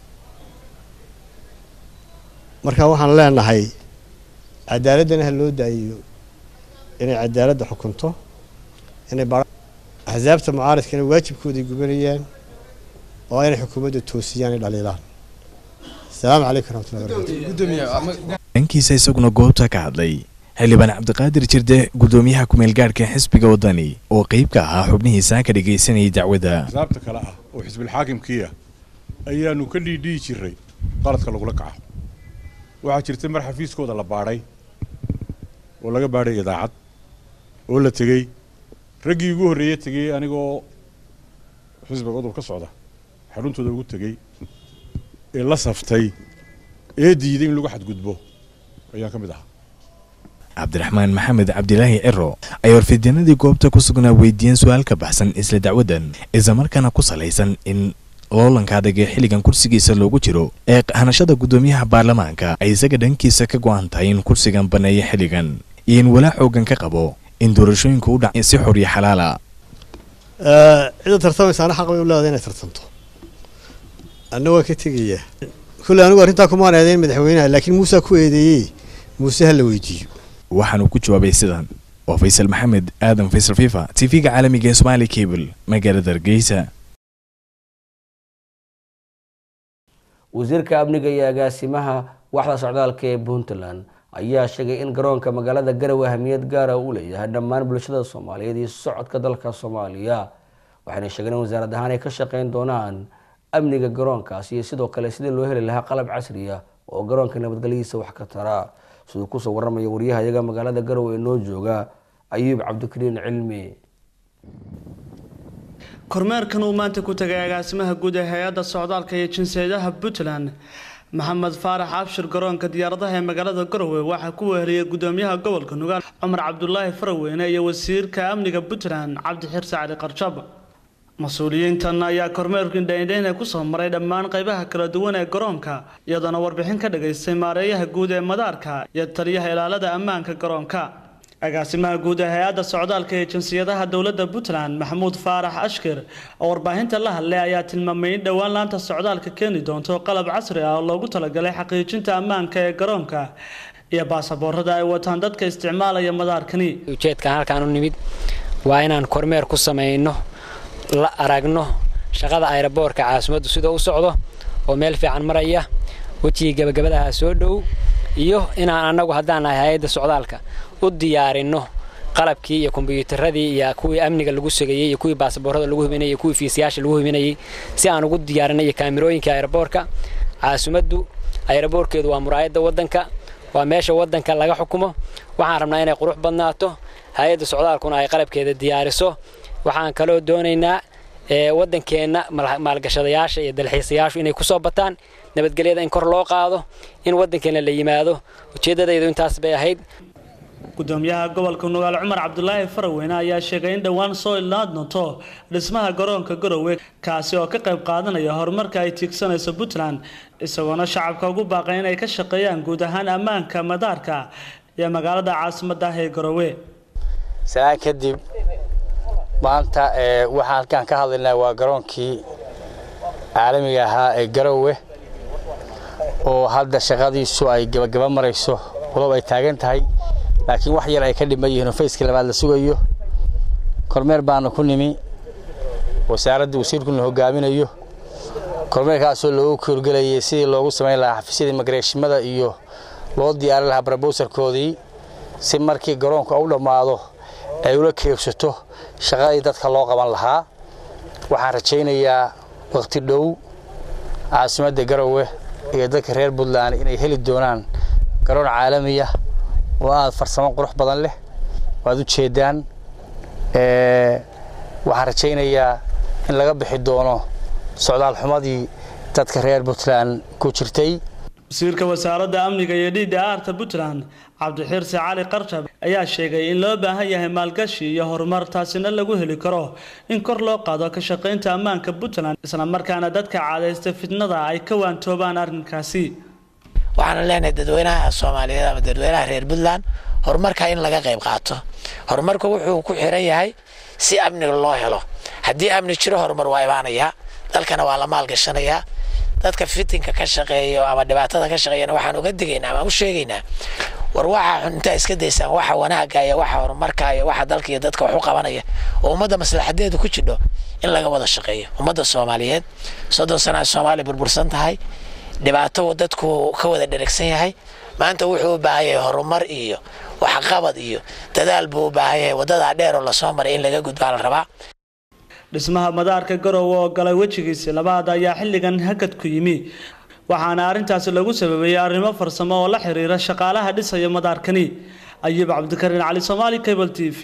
[SPEAKER 23] marka waxaan leenahay cadaaladdana ha loo daayiyo inay cadaaladda xukunto inay ba axsaabta mucaaridkana waajibkooday gubanayaan oo inay xukuumadda toosiyaan ay dhaliilaan asalaamu calaykum raxmatullahi barakatu
[SPEAKER 22] dhankiisa isaguna goobta ka hadlay xildhibaan cabdiqaadir jirde gudoomiyaha kumeel gaadhka xisbiga wadani oo qeyb ka ahaa xubnihiisa ka dhagaysanayay dacwadda
[SPEAKER 2] xisaabta kale ah oo xisbilxaakimkii ah ayaanu ka dhiidhihi jiray qaladka lagula kaco waxaa jirtay mar xafiiskooda la baadhay oo laga baadhay idaacad oo la tegey raggii ugu horreeye tegey anigoo xisbiga udub ka socda xaruntooda ugu tegey ee la saftay ee diiday in lagu xadgudbo ayaan ka mid ahaa
[SPEAKER 22] cabdiraxmaan maxamed cabdilaahi ciro ay warfidyeenadii goobta ku sugnaa weydiiyeen su-aal ka baxsan isla dacwaddan islamarkaana ku salaysan in loolanka adag ee xilligan kursigiisa loogu jiro ee hanashada guddoomiyaha baarlamaanka ay isaga dhankiisa ka go-an tahay in kursigan banneeya xilligan iyo in walaa xoogan ka qabo in doorashooyinku u dhac si xor iyo xalaala
[SPEAKER 23] cidda tartamaysaana xaq bay u leedahay inay tartanto anna waan ka tegayaa kulley anigu arrintaa kumaan eedayn madaxweynaha laakiin muuse ku eedeeyey muuse ha la weydiiyo
[SPEAKER 22] waxaanuu ku jawaabay sidan waa faysal maxamed aadan faysal fifa tv-ga caalamiga ee somaali cable magaalada hargeysa
[SPEAKER 1] wasiirka amniga iyo agaasimaha waxda socdaalka ee puntland ayaa sheegay in garoonka magaalada garowe ahmiyad gaara uu leeyahay dhammaan bulshada soomaaliyeed iyo socodka dalka soomaaliya waxayna sheegeen in wasaarad ahaan ay ka shaqeyn doonaan amniga garoonkaas iyo sidoo kale sidii loo heli lahaa qalab casri ah oo garoonka nabadgelyadiisa wax ka tara siduu kusoo waramaya waryaha iyaga magaalada garowe ee noo jooga ayuub cabdikariin cilmi
[SPEAKER 3] kormeerkan uu maanta ku tagay agaasimaha guud ee hay-adda socdaalka iyo jinsiyadaha puntland maxamed faarax abshir garoonka diyaaradaha ee magaalada garowe waxaa ku weheliyay gudoomiyaha gobolka nugaal cumar cabdulaahi faraweyne iyo wasiirka amniga puntland cabdixirse cali qarjab mas-uuliyiintan ayaa kormeerkii dhaindhayne kusoo maray dhammaan qaybaha kala duwan ee garoonka iyadoona warbixin ka dhagaystay maareeyaha guud ee madaarka iyo taliyaha ilaalada ammaanka garoonka agaasimaha guud ee hay-adda socdaalka ee jinsiyadaha dowladda puntland maxamuud faarax ashkir oo warbaahinta la hadlay ayaa tilmaamay in dhowaan laanta socdaalka keeni doonto qalab casri ah oo loogu talagalay xaqiijinta ammaanka ee garoonka iyo baasaboorada ay wataan dadka isticmaalaya madaarkani
[SPEAKER 4] ujeedkan halkaan u nimid waa inaan kormeer ku samayno la aragno shaqada ayraboorka caasimaddu sida u socdo oo meel fiican maraya wejigii gabagabadaha soo dhow iyo inaan annagu haddaan nahay hay-adda socdaalka u diyaarinno qalabkii iyo kombiyuutaradii iyo kuwii amniga lagu sugayey iyo kuwii baasaboorada lagu hubinayay iyo kuwii fiisayaasha lagu hubinayay si aan ugu diyaarinay iyo kaamirooyinka ayraboorka caasimaddu ayraboorkeedu waa muraayadda waddanka waa meesha waddanka laga xukumo waxaan rabnaa inay qurux badnaato hay-adda socdaalkuna ay qalabkeeda diyaariso waxaan kaloo doonaynaa waddankeenna maalgashadayaasha iyo dalxiisayaashu inay kusoo bataan nabadgelyada in kor loo qaado in waddankeenna la yimaado ujeeddadaydu intaas bay ahayd
[SPEAKER 3] gudoomiyaha gobolka nugaal cumar cabdulaahi faraweyne ayaa sheegay in dhowaan soo ilnaad doonto dhismaha garoonka garowe kaasi oo ka qayb qaadanaya horumarka ay tiigsanayso puntland isagoona shacabka ugu baaqay inay ka shaqeeyaan guud ahaan ammaanka madaarka iyo magaalada caasimadda ah ee garowe
[SPEAKER 24] sanaa kadib maanta waxaan halkaan ka hadlaynaa waa garoonkii caalamiga ahaa ee garowe oo hadda shaqadiisu ay gabagaba marayso walow ay taagan tahay laakiin wax yar ay ka dhiman yihiin oo fayskii labaad la sugayo kormeer baana ku nimi wasaaradda wasiirkuna hogaaminayo kormeerkaasoo loogu koorgelayay sidii loogu samayn lahaa xafiisyada imigreeshimada iyo loo diyaarin lahaa brobowsarkoodii si markii garoonka u dhammaado ay ula keegsato shaqadii dadka loo qaban lahaa waxaan rajaynayaa wakhti dhow caasimadda garowe iyo dadka reer puntland inay heli doonaan garoon caalamiya oo aada farsamo qurux badan leh waad u jeedaan waxaan rajaynayaa in laga bixi doono socdaal xumadii dadka reer puntland ku jirtay
[SPEAKER 3] wasiirka wasaaradda amniga iyo dhiidda aarta puntland cabdixirsi cali qarshab ayaa sheegay in loo baahan yahay maalgashi iyo horumar taasina lagu heli karo in kor loo qaado ka shaqaynta ammaanka puntland islamarkaana dadka caadaysta fitnada ay ka waantoobaan arrinkaasi
[SPEAKER 5] waxaana leenahay dadweynaha soomaaliyeed ama dadweynaha reer puntland horumarka in laga qayb qaato horumarku wuxuu ku xiran yahay si amniga loo helo haddii amni jiro horumar waa imaanayaa dalkana waa la maalgashanayaa dadka fitinka ka shaqeeyo ama dhibaatada ka shaqeeyana waxaan uga digaynaa ama u sheegaynaa war waxa xun intaa iska daysaan waxa wanaagga iyo waxa horumarka iyo waxa dalka iyo dadka wax u qabanaya oo ummadda maslaxadeedu ku jidho in laga wada shaqeeyo ummadda soomaaliyeed soddon sana ay soomaaliya burbursan tahay dhibaato dadku ka wada dheragsan yahay maanta wuxuu u baahan yahay horumar iyo waxqabad iyo dadaal buu u baahan yahay waddadaa dheer oo lasoo maray in laga gudbaa la rabaa
[SPEAKER 3] dhismaha madaarka garowe oo galay wejigiisi labaad ayaa xilligan hakad ku yimi waxaana arrintaasi lagu sababeeyey arrimo farsamo oo la xiriira shaqaalaha dhisaya madaarkani ayuub cabdikariin cali soomaali cable t v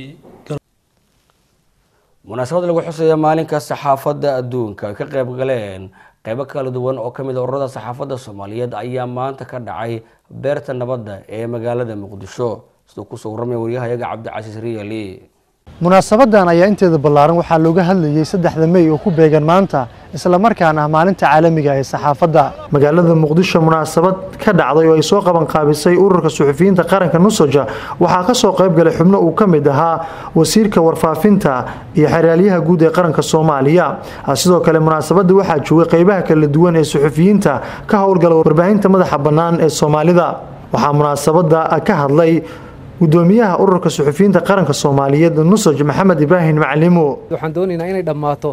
[SPEAKER 1] munaasabad lagu xusaya maalinka saxaafadda adduunka ka qayb galeen qaybo kala duwan oo kamid a ururada saxaafadda soomaaliyeed ayaa maanta ka dhacay beerta nabadda ee magaalada muqdisho siduu kusoo warramaya waryahayaga cabdicasiis riyali
[SPEAKER 6] munaasabadan ayaa inteeda ballaaran waxaa looga hadlayey saddexda mey oo ku beegan maanta islamarkaana ah maalinta caalamiga ee saxaafadda magaalada muqdisho munaasabad ka dhacday oo ay soo qaban qaabisay ururka suxufiyiinta qaranka nusoja waxaa ka soo qayb galay xubno uu ka mid ahaa wasiirka warfaafinta iyo xeraalyaha guud ee qaranka soomaaliya sidoo kale munaasabadda waxaa joogay qaybaha kala duwan ee suxufiyiinta ka howlgala warbaahinta madaxa bannaan ee soomaalida waxaa munaasabadda ka hadlay gudoomiyaha ururka suxufiyiinta qaranka soomaaliyeed nusoj maxamed ibraahim maclimo
[SPEAKER 7] waxaan doonaynaa inay dhammaato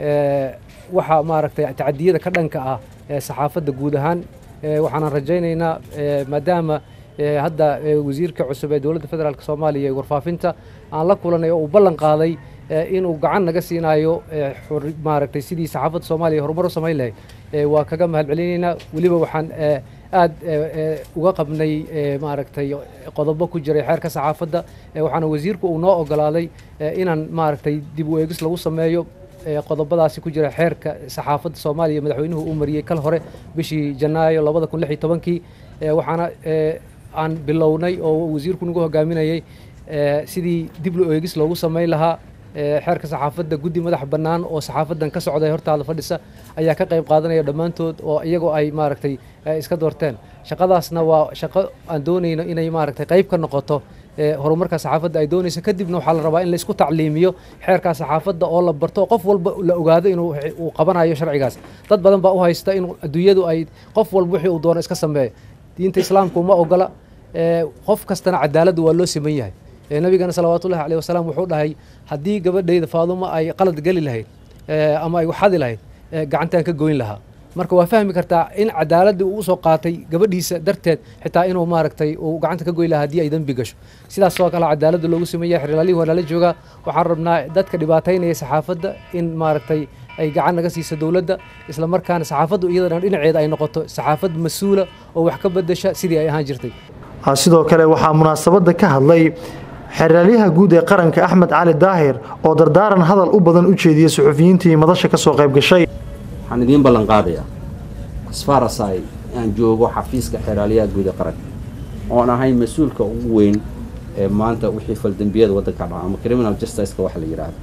[SPEAKER 7] waxa maaragtay tacadiyada ka dhanka ah ee saxaafadda guud ahaan waxaanan rajaynaynaa maadaama hadda wasiirka cusub ee dowladda federaalk soomaaliya ee warfaafinta aan la kulanay oo uu ballan qaaday inuu gacan naga siinayo maaragtay sidii saxaafadda soomaaliya horumar u samayn lahayd waa kaga mahadcelinaynaa weliba waxaan aad uga qabnay maaragtay qodobo ku jiray xeerka saxaafadda waxaana wasiirku uu noo ogolaaday inaan maaragtay dib u eegis lagu sameeyo qodobadaasi ku jira xeerka saxaafadda soomaaliya madaxweynuhu uu mariyey kal hore bishii janaayo labada kun lix iyo tobankii waxaana aan bilownay oo wasiirku nagu hogaaminayay sidii dib u eegis loogu samayn lahaa xeerka saxaafadda guddi madax bannaan oo saxaafaddan ka socday hortaada fadhisa ayaa ka qayb qaadanaya dhammaantood oo iyagoo ay maaragtay iska doorteen shaqadaasna waa shaqo aan doonayno inay maaragtay qayb ka noqoto horumarka saxaafadda ay doonayso kadibna waxaa la rabaa in la isku tacliimiyo xeerka saxaafadda oo la barto qof walba la ogaado inuu uu qabanayo sharcigaas dad badan baa u haysta in adduunyadu ay qof walba wixii uu doono iska sameeyo diinta islaamka uma ogola qof kastana cadaaladdu waa loo siman yahay nabigana salawaatullahi caleyh wasalaam wuxuu dhahay haddii gabadhayda faadumo ay qalad geli lahayd ama ay waxadi lahayd gacantaan ka goyn lahaa marka waa fahmi kartaa in cadaaladii uu usoo qaatay gabadhiisa darteed xitaa inuu maaragtay uu gacanta ka goyn lahaa haddii ay dembi gasho sidaas oo kale cadaaladda loogu sameeya xerlaalihii waa nala joogaa waxaan rabnaa dadka dhibaataynaya saxaafadda in maaragtay ay gacan naga siiso dowladda isla markaana saxaafaddu iyadana dhinaceeda ay noqoto saxaafad mas-uula oo wax ka bedesha sidii ay ahaan jirtay
[SPEAKER 6] sidoo kale waxaa munaasabadda ka hadlay xeraalyaha guud ee qaranka axmed cali daahir oo dardaaran hadal u badan u jeediyey suxufiyiintii madasha ka soo qayb gashay
[SPEAKER 10] waxaan idiin ballan qaadayaa asfarasay aan joogo xafiiska xeraalyaha guud ee qaranka oon ahay mas-uulka ugu weyn ee maanta wixii faldembiyada waddanka dhaca ama criminal justiceka waxa la yidhaahdo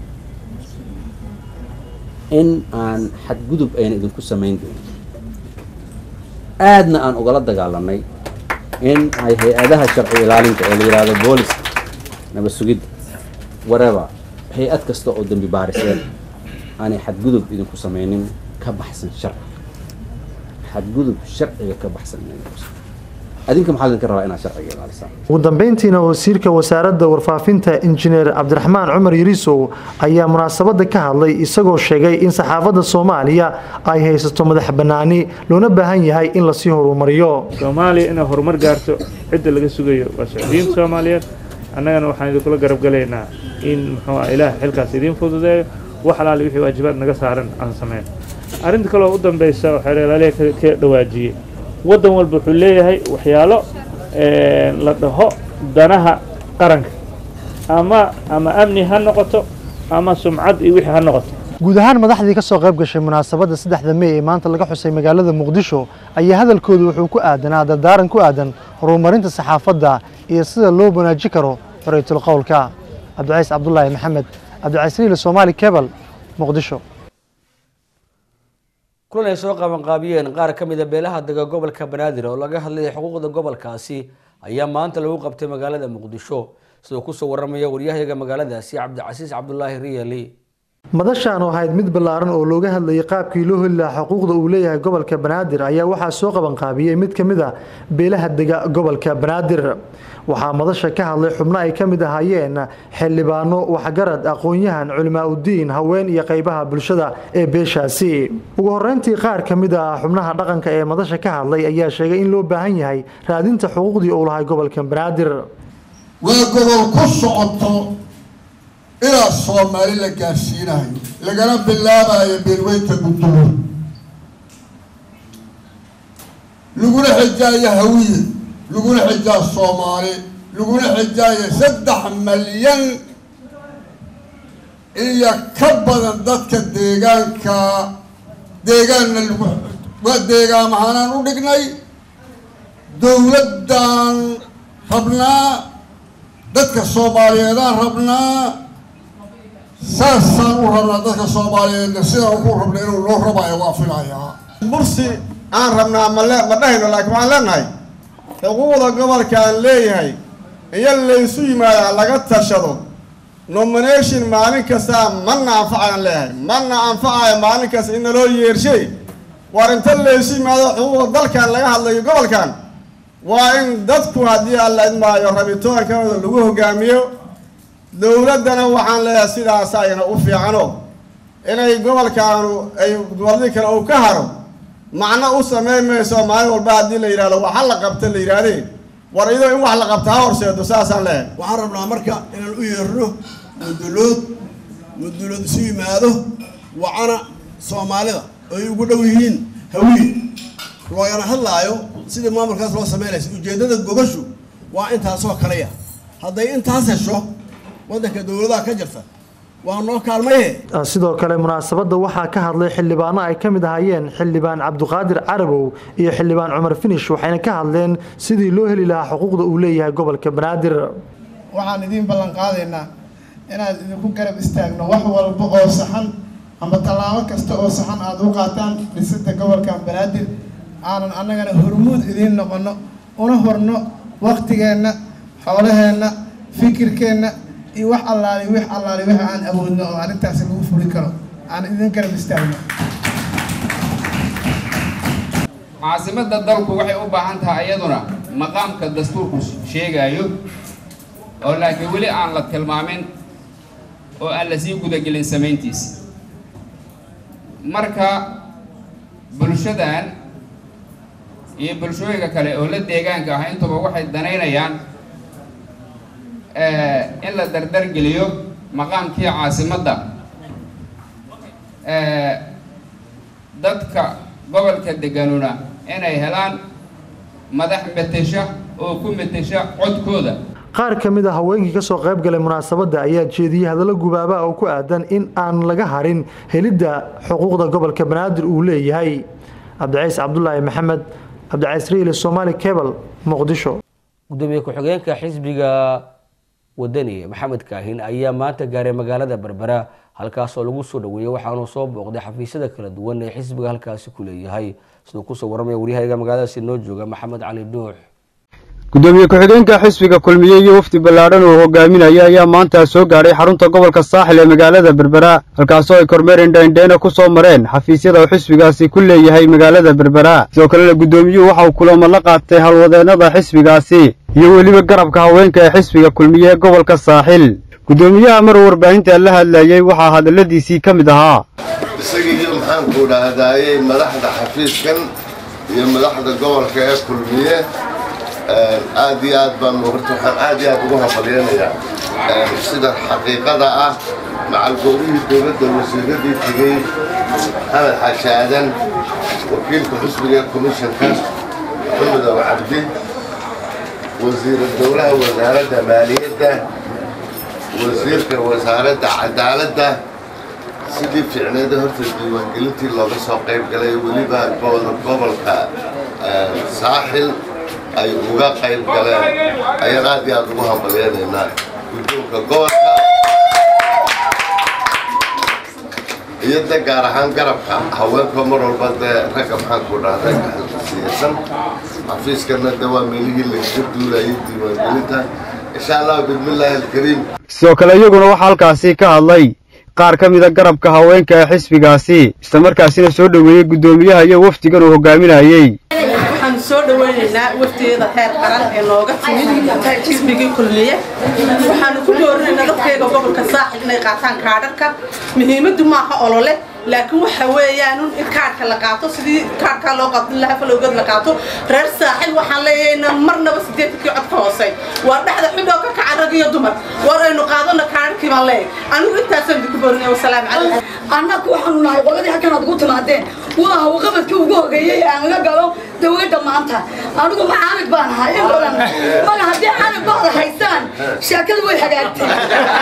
[SPEAKER 10] in aan xadgudub ayna idinku samayn doonin aadna aan ugala dagaalanay in ay hay-adaha sharci ilaalinta ee la yidhaahdo booliska nabad sugidda wareba hay-ad kasta oo dembi baariseen aanay xadgudub idinku samaynin ka baxsan sharciga xadgudub sharciga ka baxsan adinka maxaa idinka rabaa inaad sharciga ilaalisaan
[SPEAKER 6] ugu dambeyntiina wasiirka wasaaradda warfaafinta injineer cabdiraxmaan cumar yariisow ayaa munaasabadda ka hadlay isagoo sheegay in saxaafadda soomaaliya ay haysato madax bannaani loona baahan yahay in lasii horumariyo
[SPEAKER 11] soomaaliya inay horumar gaarto cidda laga sugayo waa socdiinta soomaaliyeed annagana waxaan idinkula garab galaynaa in muxuu ah ilaah xilkaas idiin fududeeyo wax alaali wixii waajibaad naga saaran aan sameyn arrinta kaloo u dambaysa oo xeeralaaliha ka dhawaajiyey waddan walba wuxuu leeyahay waxyaalo la dhaho danaha qaranka ama ama amni ha noqoto
[SPEAKER 8] ama sumcad iyo wixii ha noqoto
[SPEAKER 6] guud ahaan madaxdii ka soo qayb gashay munaasabadda saddexda mey ee maanta laga xusay magaalada muqdisho ayaa hadalkoodu wuxuu ku aadanaa dardaaran ku aadan horumarinta saxaafadda iyo sida loo wanaajin karo xoriytul qowlka cabdicays cabdulaahi maxamed cabdicays riile soomaali kebal muqdisho
[SPEAKER 1] kulan ay soo qabanqaabiyeen qaar ka mid a beelaha dega gobolka banaadir oo laga hadlayay xuquuqda gobolkaasi ayaa maanta lagu qabtay magaalada muqdisho sidoo kusoo waramaya waryahayaga magaaladaasi cabdicasiis cabdulaahi riyali
[SPEAKER 6] madashaan oo ahayd mid ballaaran oo looga hadlayay qaabkii loo heli lahaa xuquuqda uu leeyahay gobolka banaadir ayaa waxaa soo qabanqaabiyey mid ka mid a beelaha dega gobolka banaadir waxaa madasha ka hadlay xubno ay ka mid ahaayeen xildhibaano waxgarad aqoon-yahan culimaa-udiin haween iyo qaybaha bulshada ee beeshaasi ugu horeyntii qaar ka mid ah xubnaha dhaqanka ee madasha ka hadlay ayaa sheegay in loo baahan yahay raadinta xuquuqdii uu lahay gobolka banaadir
[SPEAKER 9] waa gobol ku socoto ilaa soomaali la gaarsiinayo lagana bilaabayo beelweynta guddumo laguna xijaayo hawiye laguna xijaa soomaali laguna xijaayo saddex malyan iyo ka badan dadka deegaanka deegaanna lagu waa deegaan ahaanaan u dhignay dowladdan rabnaa dadka soomaaliyeedaan rabnaa saasaan u rabnaa dadka soomaaliyeedna sidaan ku rabna inuu loo rabayo waa filayaa
[SPEAKER 14] mursi aan rabnaa ma le ma dhahayno laakiin waxaan leenahay xuquuqda gobolkaan leeyahay iyo laysu yimaada laga tashado nomination maalin kastaa mana anfacayaan leeyahay mana anfacayo maalin kasta in naloo yeershay war inta laysu yimaado xuquuqda dalkan laga hadlayo gobolkan waa in dadku haddii alla idmaayo rabitoonkooda lagu hogaamiyo dowladdana waxaan leeyahay sidaas ayna u fiicano inay gobolkaanu ay gobolladii kale uu ka haro macno u samayn mayso maalin walba haddii la yidhahdo waxa la qabta la yidhaahdee war iyadoo in wax la qabta ha horseedo saasaan leeyahay
[SPEAKER 15] waxaan rabnaa marka inaan u yeerno mudulood mudulood isu yimaado wacana soomaalida ay ugu dhow yihiin hawiye loogana hadlaayo sidii maamulkaas loo samaynaysa ujeeddada gobashu waa intaasoo kaleya hadday intaas hesho waddanka dowladaha ka jirta waa noo kaalmaye
[SPEAKER 6] sidoo kale munaasabadda waxaa ka hadlay xildhibaano ay ka mid ahaayeen xildhibaan cabdiqaadir carabow iyo xildhibaan cumar finish waxayna ka hadleen sidii loo heli lahaa xuquuqda uu leeyahay gobolka banaadir
[SPEAKER 25] waxaan idiin ballan qaadaynaa inaan idinku garab istaagno wax walba oo saxan ama tallaabo kasta oo saxan aada u qaataan dhisida gobolkan banaadir aanan annagana hormuud idiin noqono una horno waktigeenna xoolaheenna fikirkeenna iyo wax allaali wix allaali wix aan awoodno oo arrintaasi lagu furi karo aan idin garab istaagno
[SPEAKER 26] caasimadda dalku waxay u baahan tahay iyaduna maqaamka dastuurku sheegayo oo laakiin weli aan la tilmaamin oo aan la sii gudagelin samayntiisa marka bulshadan iyo bulshooyinka kale oo la deegaanka ah intuba waxay danaynayaan in la dardargeliyo maqaamkii caasimadda dadka gobolka deganuna inay helaan madax metesha oo ku metesha codkooda
[SPEAKER 6] qaar ka mid a haweenkii ka soo qayb galay munaasabadda ayaa jeediyey hadallo gubaaba oo ku aadan in aan laga harin helidda xuquuqda gobolka banaadir uu leeyahay cabdicays cabdulaahi maxamed cabdicays riile somaali cebal muqdisho
[SPEAKER 1] gudoomiye ku-xigeenka xisbiga wadani maxamed kaahin ayaa maanta gaaray magaalada berbera halkaasoo lagu soo dhaweeyey waxaanuu soo booqday xafiisyada kala duwan ee xisbiga halkaasi ku leeyahay siduu kusoo waramaya waryahayga magaaladaasi noo jooga maxamed cali dhuux
[SPEAKER 27] gudoomiye ku-xigeenka xisbiga kulmiye iyo wafdi ballaadhan uu hogaaminaya ayaa maanta soo gaadhay xarunta gobolka saaxil ee magaalada berbera halkaasoo ay kormeer indhaindheyna ku soo mareen xafiisyada uu xisbigaasi ku leeyahay magaalada berbera sidoo kalena guddoomiyuhu waxa uu kulamo la qaatay howlwadeennada xisbigaasi iyo weliba garabka haweenka ee xisbiga kulmiye ee gobolka saaxil guddoomiyaha maruu warbaahinta la hadlayey waxaa hadalladiisii ka mid ahaa
[SPEAKER 28] isagiiyo maxaanku dhahdaayey madaxda xafiiskan iyo madaxda gobolka ee kulmiye aad iyo aad baan horta waxaan aad iyo aad ugu hafalyenayaa sida xaqiiqada ah macalgoobihii dowladda wasiiradii tegey maxamed xaashi aadan wakiilka xusbiga ee komishanka maxamed abu cabdi wasiira dowlaha wasaaradda maaliyadda wasiirka wasaaradda cadaaladda sidii fiicneeda horta diiwaangelintii looga soo qayb galay weliba gobolka saaxil ay uga qayb galeen ayaan aad iyo aad ugu hambalyaynaynaa guddoonka gobolka iyo de gaar ahaan garabka haweenka mar walba dee ragga maxaan ku dhahday siyaasan xafiiskana de waa meelihii lagaga duulayay diiwaangelinta insha allah bismillaahi alkariim
[SPEAKER 27] sidoo kale iyaguna waxaa halkaasi ka hadlay qaar ka mida garabka haweenka ee xisbigaasi islamarkaasina soo dhoweeyey guddoomiyaha iyo wafdigan uu hogaaminayey
[SPEAKER 12] waxaan soo dhawaynaynaa wafteeda heer qaran ee nooga timid xisbigii kulmiye waxaanu ku doorinaynaa dadkayga gobolka saaxil inay qaataan kaadharka muhiimaddu maaha olole laakiin waxa weeyaan in kaadhka la qaato sidii kaadhkaa loo qaato laha falowgeed la qaato reer saaxil waxaan leeyahay marnaba sideedkii cod ka hoosay waa dhexda xidhoo ka kaca rag iyo dumar war aynu qaadano kaadharkii baan leeyahay anigu intaasaan idinku boorinaya wasalaamu calaykum
[SPEAKER 13] annaku waxaanu nahay qoladii halkan aad ugu timaadeen waa hawqabadkii ugu hogeeyey aan laga galo dawladda maanta anigu macaanig baan ahay in badan mana haddii caanig baada haystaan sheekadu way hagaagtay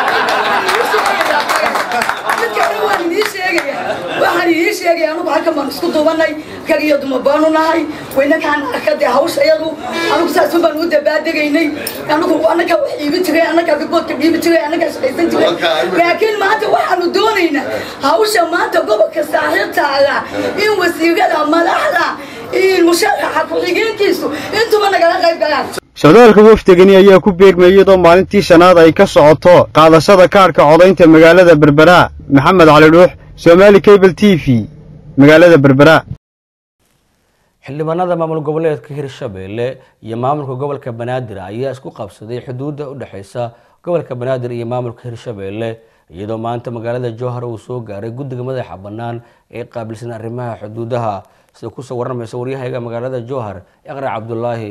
[SPEAKER 13] midkana waan idii sheegaya waxaan idii sheegaya anigu halkan baan isku duubanay rag iyo dumar baanu nahay waynakaan arkadee hawsha iyadu anigu saasun baan u dabaadegaynay anigu annagaa wax iibi jiray annagaa riboodka dhiibi jiray annagaa shaqaysan jiray laakiin maanta waxaanu doonaynaa hawsha maanta gobolka saaxiibtaada in wasiirada madaxda iyo musharaxa ku-xigeenkiisu intuba nagala qayb galaan
[SPEAKER 27] socdaalka wafdigani ayaa ku beegmayay iyadoo maalintii shanaad ay ka socoto qaadashada kaadhka codaynta magaalada berbera maxamed cali dhuux somaali cable t v magaalada berbera
[SPEAKER 1] xildhibaanada maamul goboleedka hirshabeelle iyo maamulka gobolka banaadir ayaa isku qabsaday xuduudda u dhexeysa gobolka banaadir iyo maamulka hirshabeelle iyadoo maanta magaalada jowhar uu soo gaaray guddiga madaxa bannaan ee qaabilsan arrimaha xuduudaha sida kusoo warramaysa waryahayga magaalada jowhar iqra cabdulaahi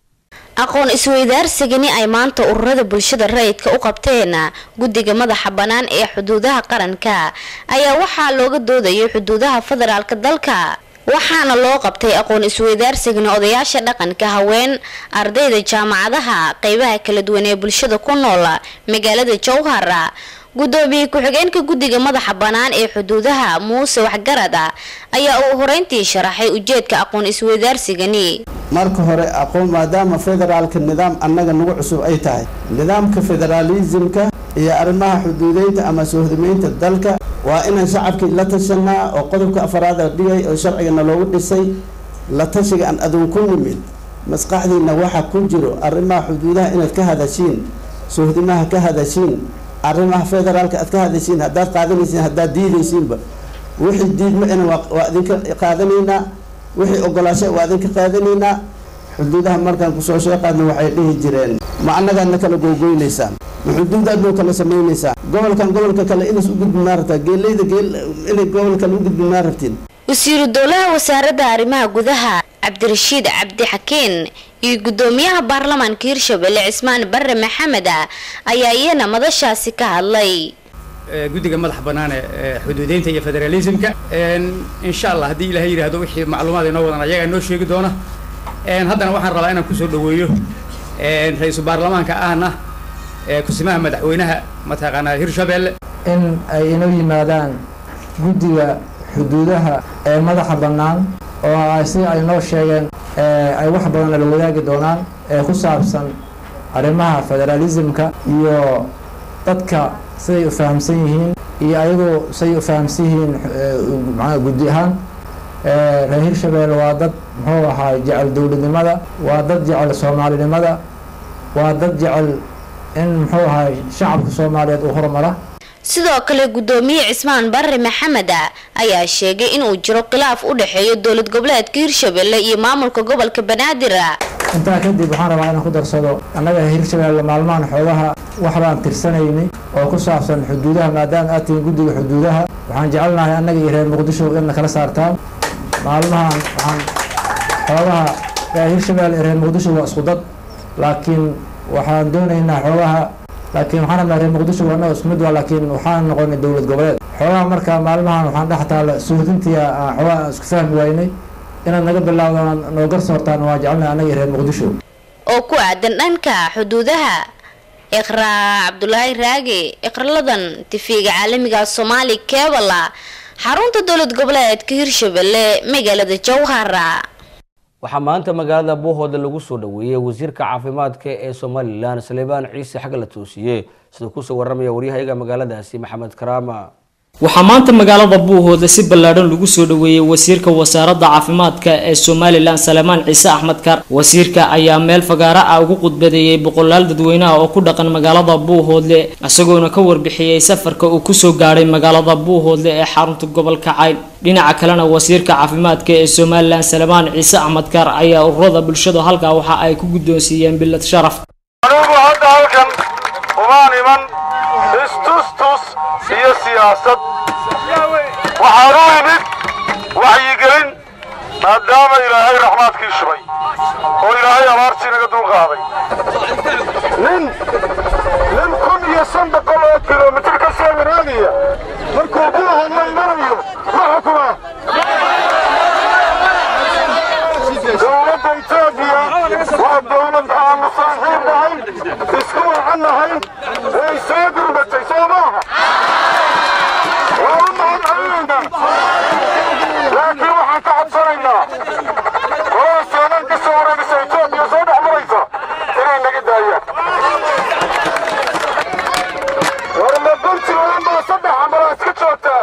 [SPEAKER 16] aqoon isweydaarsigani ay maanta ururada bulshada rayidka u qabteen guddiga madaxa bannaan ee xuduudaha qaranka ayaa waxaa looga doodayay xuduudaha federaalka dalka waxaana loo qabtay aqoon isweydaarsigani odayaasha dhaqanka haween ardayda jaamacadaha qeybaha kala duwan ee bulshada ku nool magaalada jowhar gudoomiye ku-xigeenka guddiga madaxa bannaan ee xuduudaha muuse waxgarad ayaa uu horeyntii sharaxay ujeedka aqoon isweydaarsigani
[SPEAKER 17] marka hore aqoon maadaama federaalka nidaam annaga nagu cusub ay tahay nidaamka federaalisimka iyo arrimaha xuduudeynta ama soohdimeynta dalka waa inaan shacabkii la tashanaa oo qodobka afaraad la dhigay oo sharcigana loogu dhisay la tashiga aan aduun ku nimid maskaxdiina waxa ku jiro arrimaha xuduudaha inaad ka hadashiin soohdimaha ka hadashiin arrimaha federaalka aad ka hadashiin haddaad qaadanaysiin haddaad diidaysiinba wixii diidma ina waa idinka qaadanaynaa wixii ogolaasha waa idinka qaadanaynaa xuduudaha markaan kusoo sheeqaadna waxay dhihi jireen ma annagaadna kala googoynaysaan ma xuduudaadnoo kala samaynaysaan gobolkan gobolka kale inays u gudbi maa rabtaa geeleyda geel inay gobol kale u gudbi maa rabtiin
[SPEAKER 16] wasiiru dowlaha wasaaradda arrimaha gudaha cabdirashiid cabdi xakiin iyo gudoomiyaha baarlamaanka hirshabelle cismaan barre maxamed ayaa iyana madashaasi ka hadlay
[SPEAKER 18] guddiga madaxa bannaan ee xuduudeynta iyo federalismka insha allah haddii ilahay yidhaahdo wixii macluumaad inoo wadan ayagaa noo sheegi doona haddana waxaan rabaa inaan kusoo dhaweeyo ra-iisul baarlamaanka ahna kusimaha madaxweynaha mataqaanaa hirshabelle
[SPEAKER 19] in ay inoo yimaadaan guddiga xuduudaha ee madaxa bannaan oo si ay noo sheegeen ay wax badan nala wadaagi doonaan ee ku saabsan arrimaha federaalismka iyo dadka siday u fahamsan yihiin iyo ayagoo siday u fahamsan yihiin macnaha guddi ahaan reer hirshabelle waa dad muxuu ahaa jecel dowladnimada waa dad jecel soomaalinimada waa dad jecel in muxuu ahaa shacabka soomaaliyeed uu horumara
[SPEAKER 16] sidoo kale gudoomiye cismaan barre maxamed ayaa sheegay inuu jiro khilaaf u dhexeeyo dowlad goboleedka hirshabelle iyo maamulka gobolka banaadir
[SPEAKER 19] intaa kadib waxaan rabaa inaan ku darsado annaga hirshabelle maalmahan xoogaha wax baan tirsanaynay oo ku saabsan xuduudaha maadaama aad tihiin guddiga xuduudaha waxaan jecelnahay annaga iyo reer muqdisho in kala saartaan maalmahan waxaan xoogaha reer hirshabelle iyo reer muqdisho waa isku dad laakiin waxaan doonaynaa xoogaha laakiin waxaan rabnaa reer muqdisho waa annaga isku mid waa laakiin waxaan noqonay dowlad goboleed xoogaha markaa maalmahan waxaan dhex taala suuhdintii xoogaha aan isku fahmi waynay inaad naga bilaawdaan noo garsoortaan waa jecelnahay annaga iyo reer muqdisho
[SPEAKER 16] oo ku aadan dhanka xuduudaha iqraa cabdulaahi raage iqraladan tifiga caalamiga soomaali kebala xarunta dowlad goboleedka hirshabelle magaalada jowhara
[SPEAKER 1] waxaa maanta magaalada buuhooda lagu soo dhaweeyey wasiirka caafimaadka ee somalilan saleebaan ciise xagga la toosiye siduu kusoo waramaya waryahayaga magaaladaasi maxamed karaama
[SPEAKER 2] waxaa maanta magaalada buuhooda si ballaadhan lagu soo dhaweeyey wasiirka wasaaradda caafimaadka ee somalilan salemaan ciise axmed kaar wasiirka ayaa meel fagaara ah ugu khudbadeeyey boqolaal dadweynaha oo ku dhaqan magaalada buuhoodle isagoona ka warbixiyey safarka uu kusoo gaadhay magaalada buuhoodle ee xarunta gobolka cayn dhinaca kalena wasiirka caafimaadka ee somalilan salemaan ciise axmed kaar ayaa ururada bulshada halkaa waxa ay ku guddoonsiiyeen bilad sharaf
[SPEAKER 4] anigu hadda halkan umaan iman istustus iyo siyaasad waxaan u imid waxyigelin maadaama ilaahay raxmaadkii shubay oo ilaahay abaartii naga dulqaaday nin nin kun iyo shan boqol oo kilomitir ka soo waraagaya markuu buuhan la imanayo ma xukuma dowladda etoobiya waa dowlad aanu saaxiib nahay isku wacan nahay way soo gurbatay soo maaha waa u mahad celinaynaa laakiin waxaan ka codsanaynaa qolada soonan ka soo wareegaysa etoobiya soo dhex maraysa inay naga daayaan war ma puntland baa saddex ambalaa iska joogtaa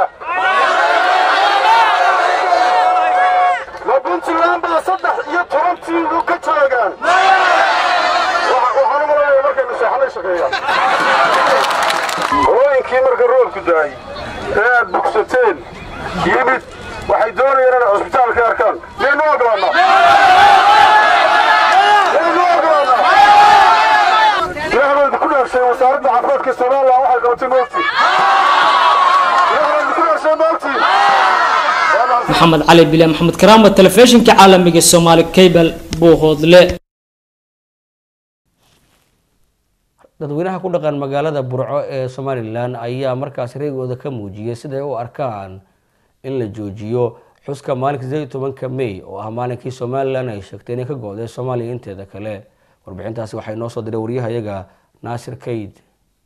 [SPEAKER 4] ma puntland baa saddex iyo toban tiimu ka joogaan waxaan u malanaya markaynu seexanay shaqeeyaan hooyinkii marka roobku daayey ee aad bugsateen yimid waxay doonayaan inay cusbitaalka arkaan miyaynu ogolaanaa miyaynu ogolaanaa ilaahbaydu ku dhaarshay wasaaradda caafimaadka somalilan waxay qabatay moogti ilaahbaydu ku dhaarshay moogti
[SPEAKER 2] maxamed cali bile maxamed karaama telefishinka caalamiga soomaali cable buuhoodle
[SPEAKER 1] dadweynaha ku dhaqan magaalada burco ee somalilan ayaa markaas reegooda ka muujiyay siday u arkaan in la joojiyo xuska maalinka sideed iyo tobanka may oo ah maalinkii somalilan ay sheegtay inay ka go-day soomaaliya inteeda kale warbixintaasi waxay noo soo diray waryahayaga naasir kayd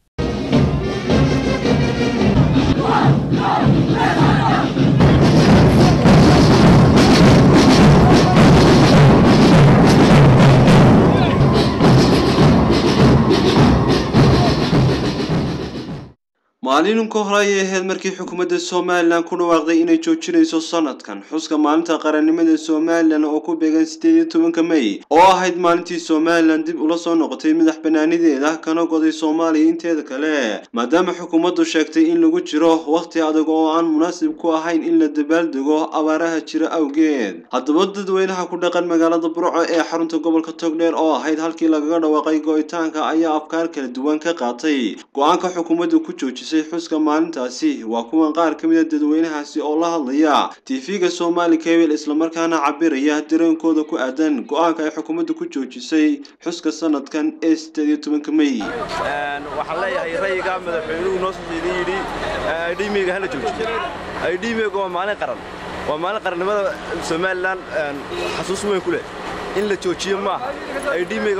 [SPEAKER 5] maalin ka hore ayay ahayd markii xukuumadda somalilan ku dhawaaqday inay joojinayso sanadkan xuska maalinta qarannimada somalilan oo ku beegan sideed iyo tobanka may oo ahayd maalintii somalilan dib ula soo noqotay madax banaanideeda kana goday soomaaliya inteeda kale maadaama xukuumaddu sheegtay in lagu jiro wakhti adag oo aan munaasib ku ahayn in la dabaaldego abaaraha jira awgeed haddaba dadweynaha ku dhaqan magaalada burco ee xarunta gobolka togdheer oo ahayd halkii lagaga dhawaaqay go-itaanka ayaa afkaar kala duwan ka qaatay go-aanka xukuumaddu ku joojisay xuska maalintaasi waa kuwan qaar ka mid a dadweynahaasi oo la hadlaya tv-ga somali cable islamarkaana cabiraya dareenkooda ku aadan go-aanka ay xukuumaddu ku joojisay xuska sanadkan ee sideed iyo tobanka may
[SPEAKER 20] waxaan leeyahay rayiga madaxweynuhu noo soo jeedin yidhi idhimiga hala joojiyo idhimiga waa maalin qaran waa maalin qarannimada somalilan xasuus weyn ku leh in la joojiyo maaha idhimiga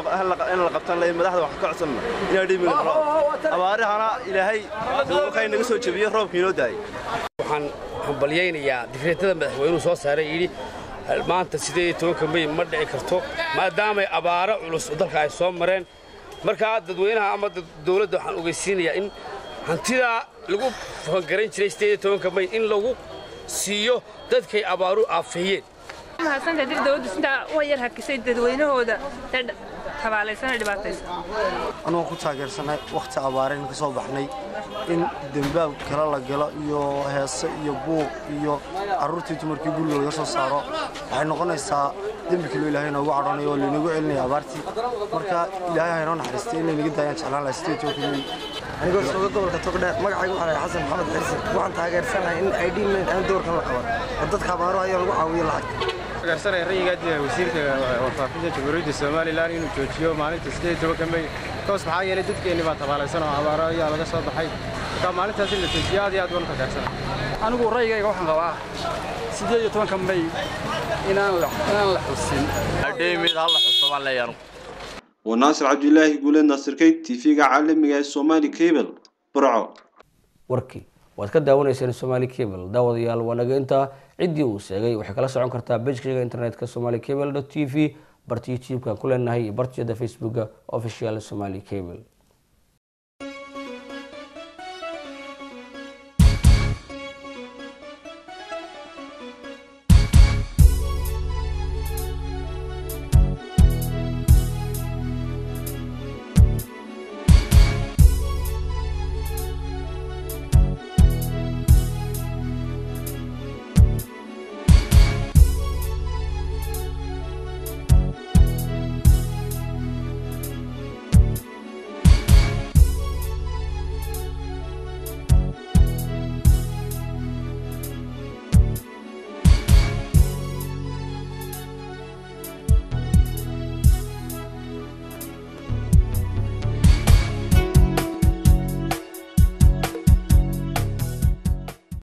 [SPEAKER 20] in la qabtan lahayn madaxda waxaan ka codsanna in idhimiga nala abaarihana ilaahay waxay naga soo jebiyey roobkii inoo daayay
[SPEAKER 21] waxaan hambalyaynayaa difeetada madaxweynuhu soo saaray yidhi maanta sideed iyo tobanka may ma dhici karto maadaamay abaaro culus dalka ay soo mareen markaa dadweynaha ama dowladda waxaan ogeysiinayaa in hantidaa lagu fangarayn jiray sideed iyo tobanka may in lagu siiyo dadkay abaaru aafeeyeen
[SPEAKER 22] mahadsantahay dir dowladdu sidaa u yar hakisay dadweynahooda ee tabaalaysan ee dhibaataysan
[SPEAKER 23] anugu ku taageersanay wakhti abaareen ka soo baxnay in dembaab kale la galo iyo heese iyo buuq iyo carruurtii dumarkii guriga laga soo saaro waxay noqonaysaa dembi kaloo ilaahay noogu cadhanayo oo laynagu celinaya abaartii marka ilaahay haynoo naxariistay inay naga daayaan jeclaan lahay sideed tobanka mey
[SPEAKER 24] anigoo jooga gobolka togdheer magacaygu waxaa lahay xasan maxamed xirsi waxaan taageersanahay in ay dhiimayn aan doorkan la qaban oo dadka abaaro ayaa lagu caawiyo lacag
[SPEAKER 29] taageersanaya rayigaa wasiirka warfaafinta jamhuuriyadda somalilan inuu joojiyo maalinta sideed tobanka mey koos maxaa yeelay dadkeenni baa tabaalaysan oo abaaro ayaa laga soo baxay marka maalintaas in la joojiyo aad iyo aad waan taageersana
[SPEAKER 30] anigu rayigayga waxaan qabaa sideed iyo tobanka may inaan la inaan la xusin
[SPEAKER 31] adheymid halla xuso baan leeyahay
[SPEAKER 5] waa naasir cabdilaahi guuleed naasirkay tv-ga caalamiga ee somali cable burco
[SPEAKER 1] warkii waad ka daawanayseen somali cable daawadayaal waa naga intaa ciddii uu sheegay waxay kala socon kartaa bejkayga internetka somali cable t v barta youtube-kan ku leenahay iyo bartiyada facebooka official somali cable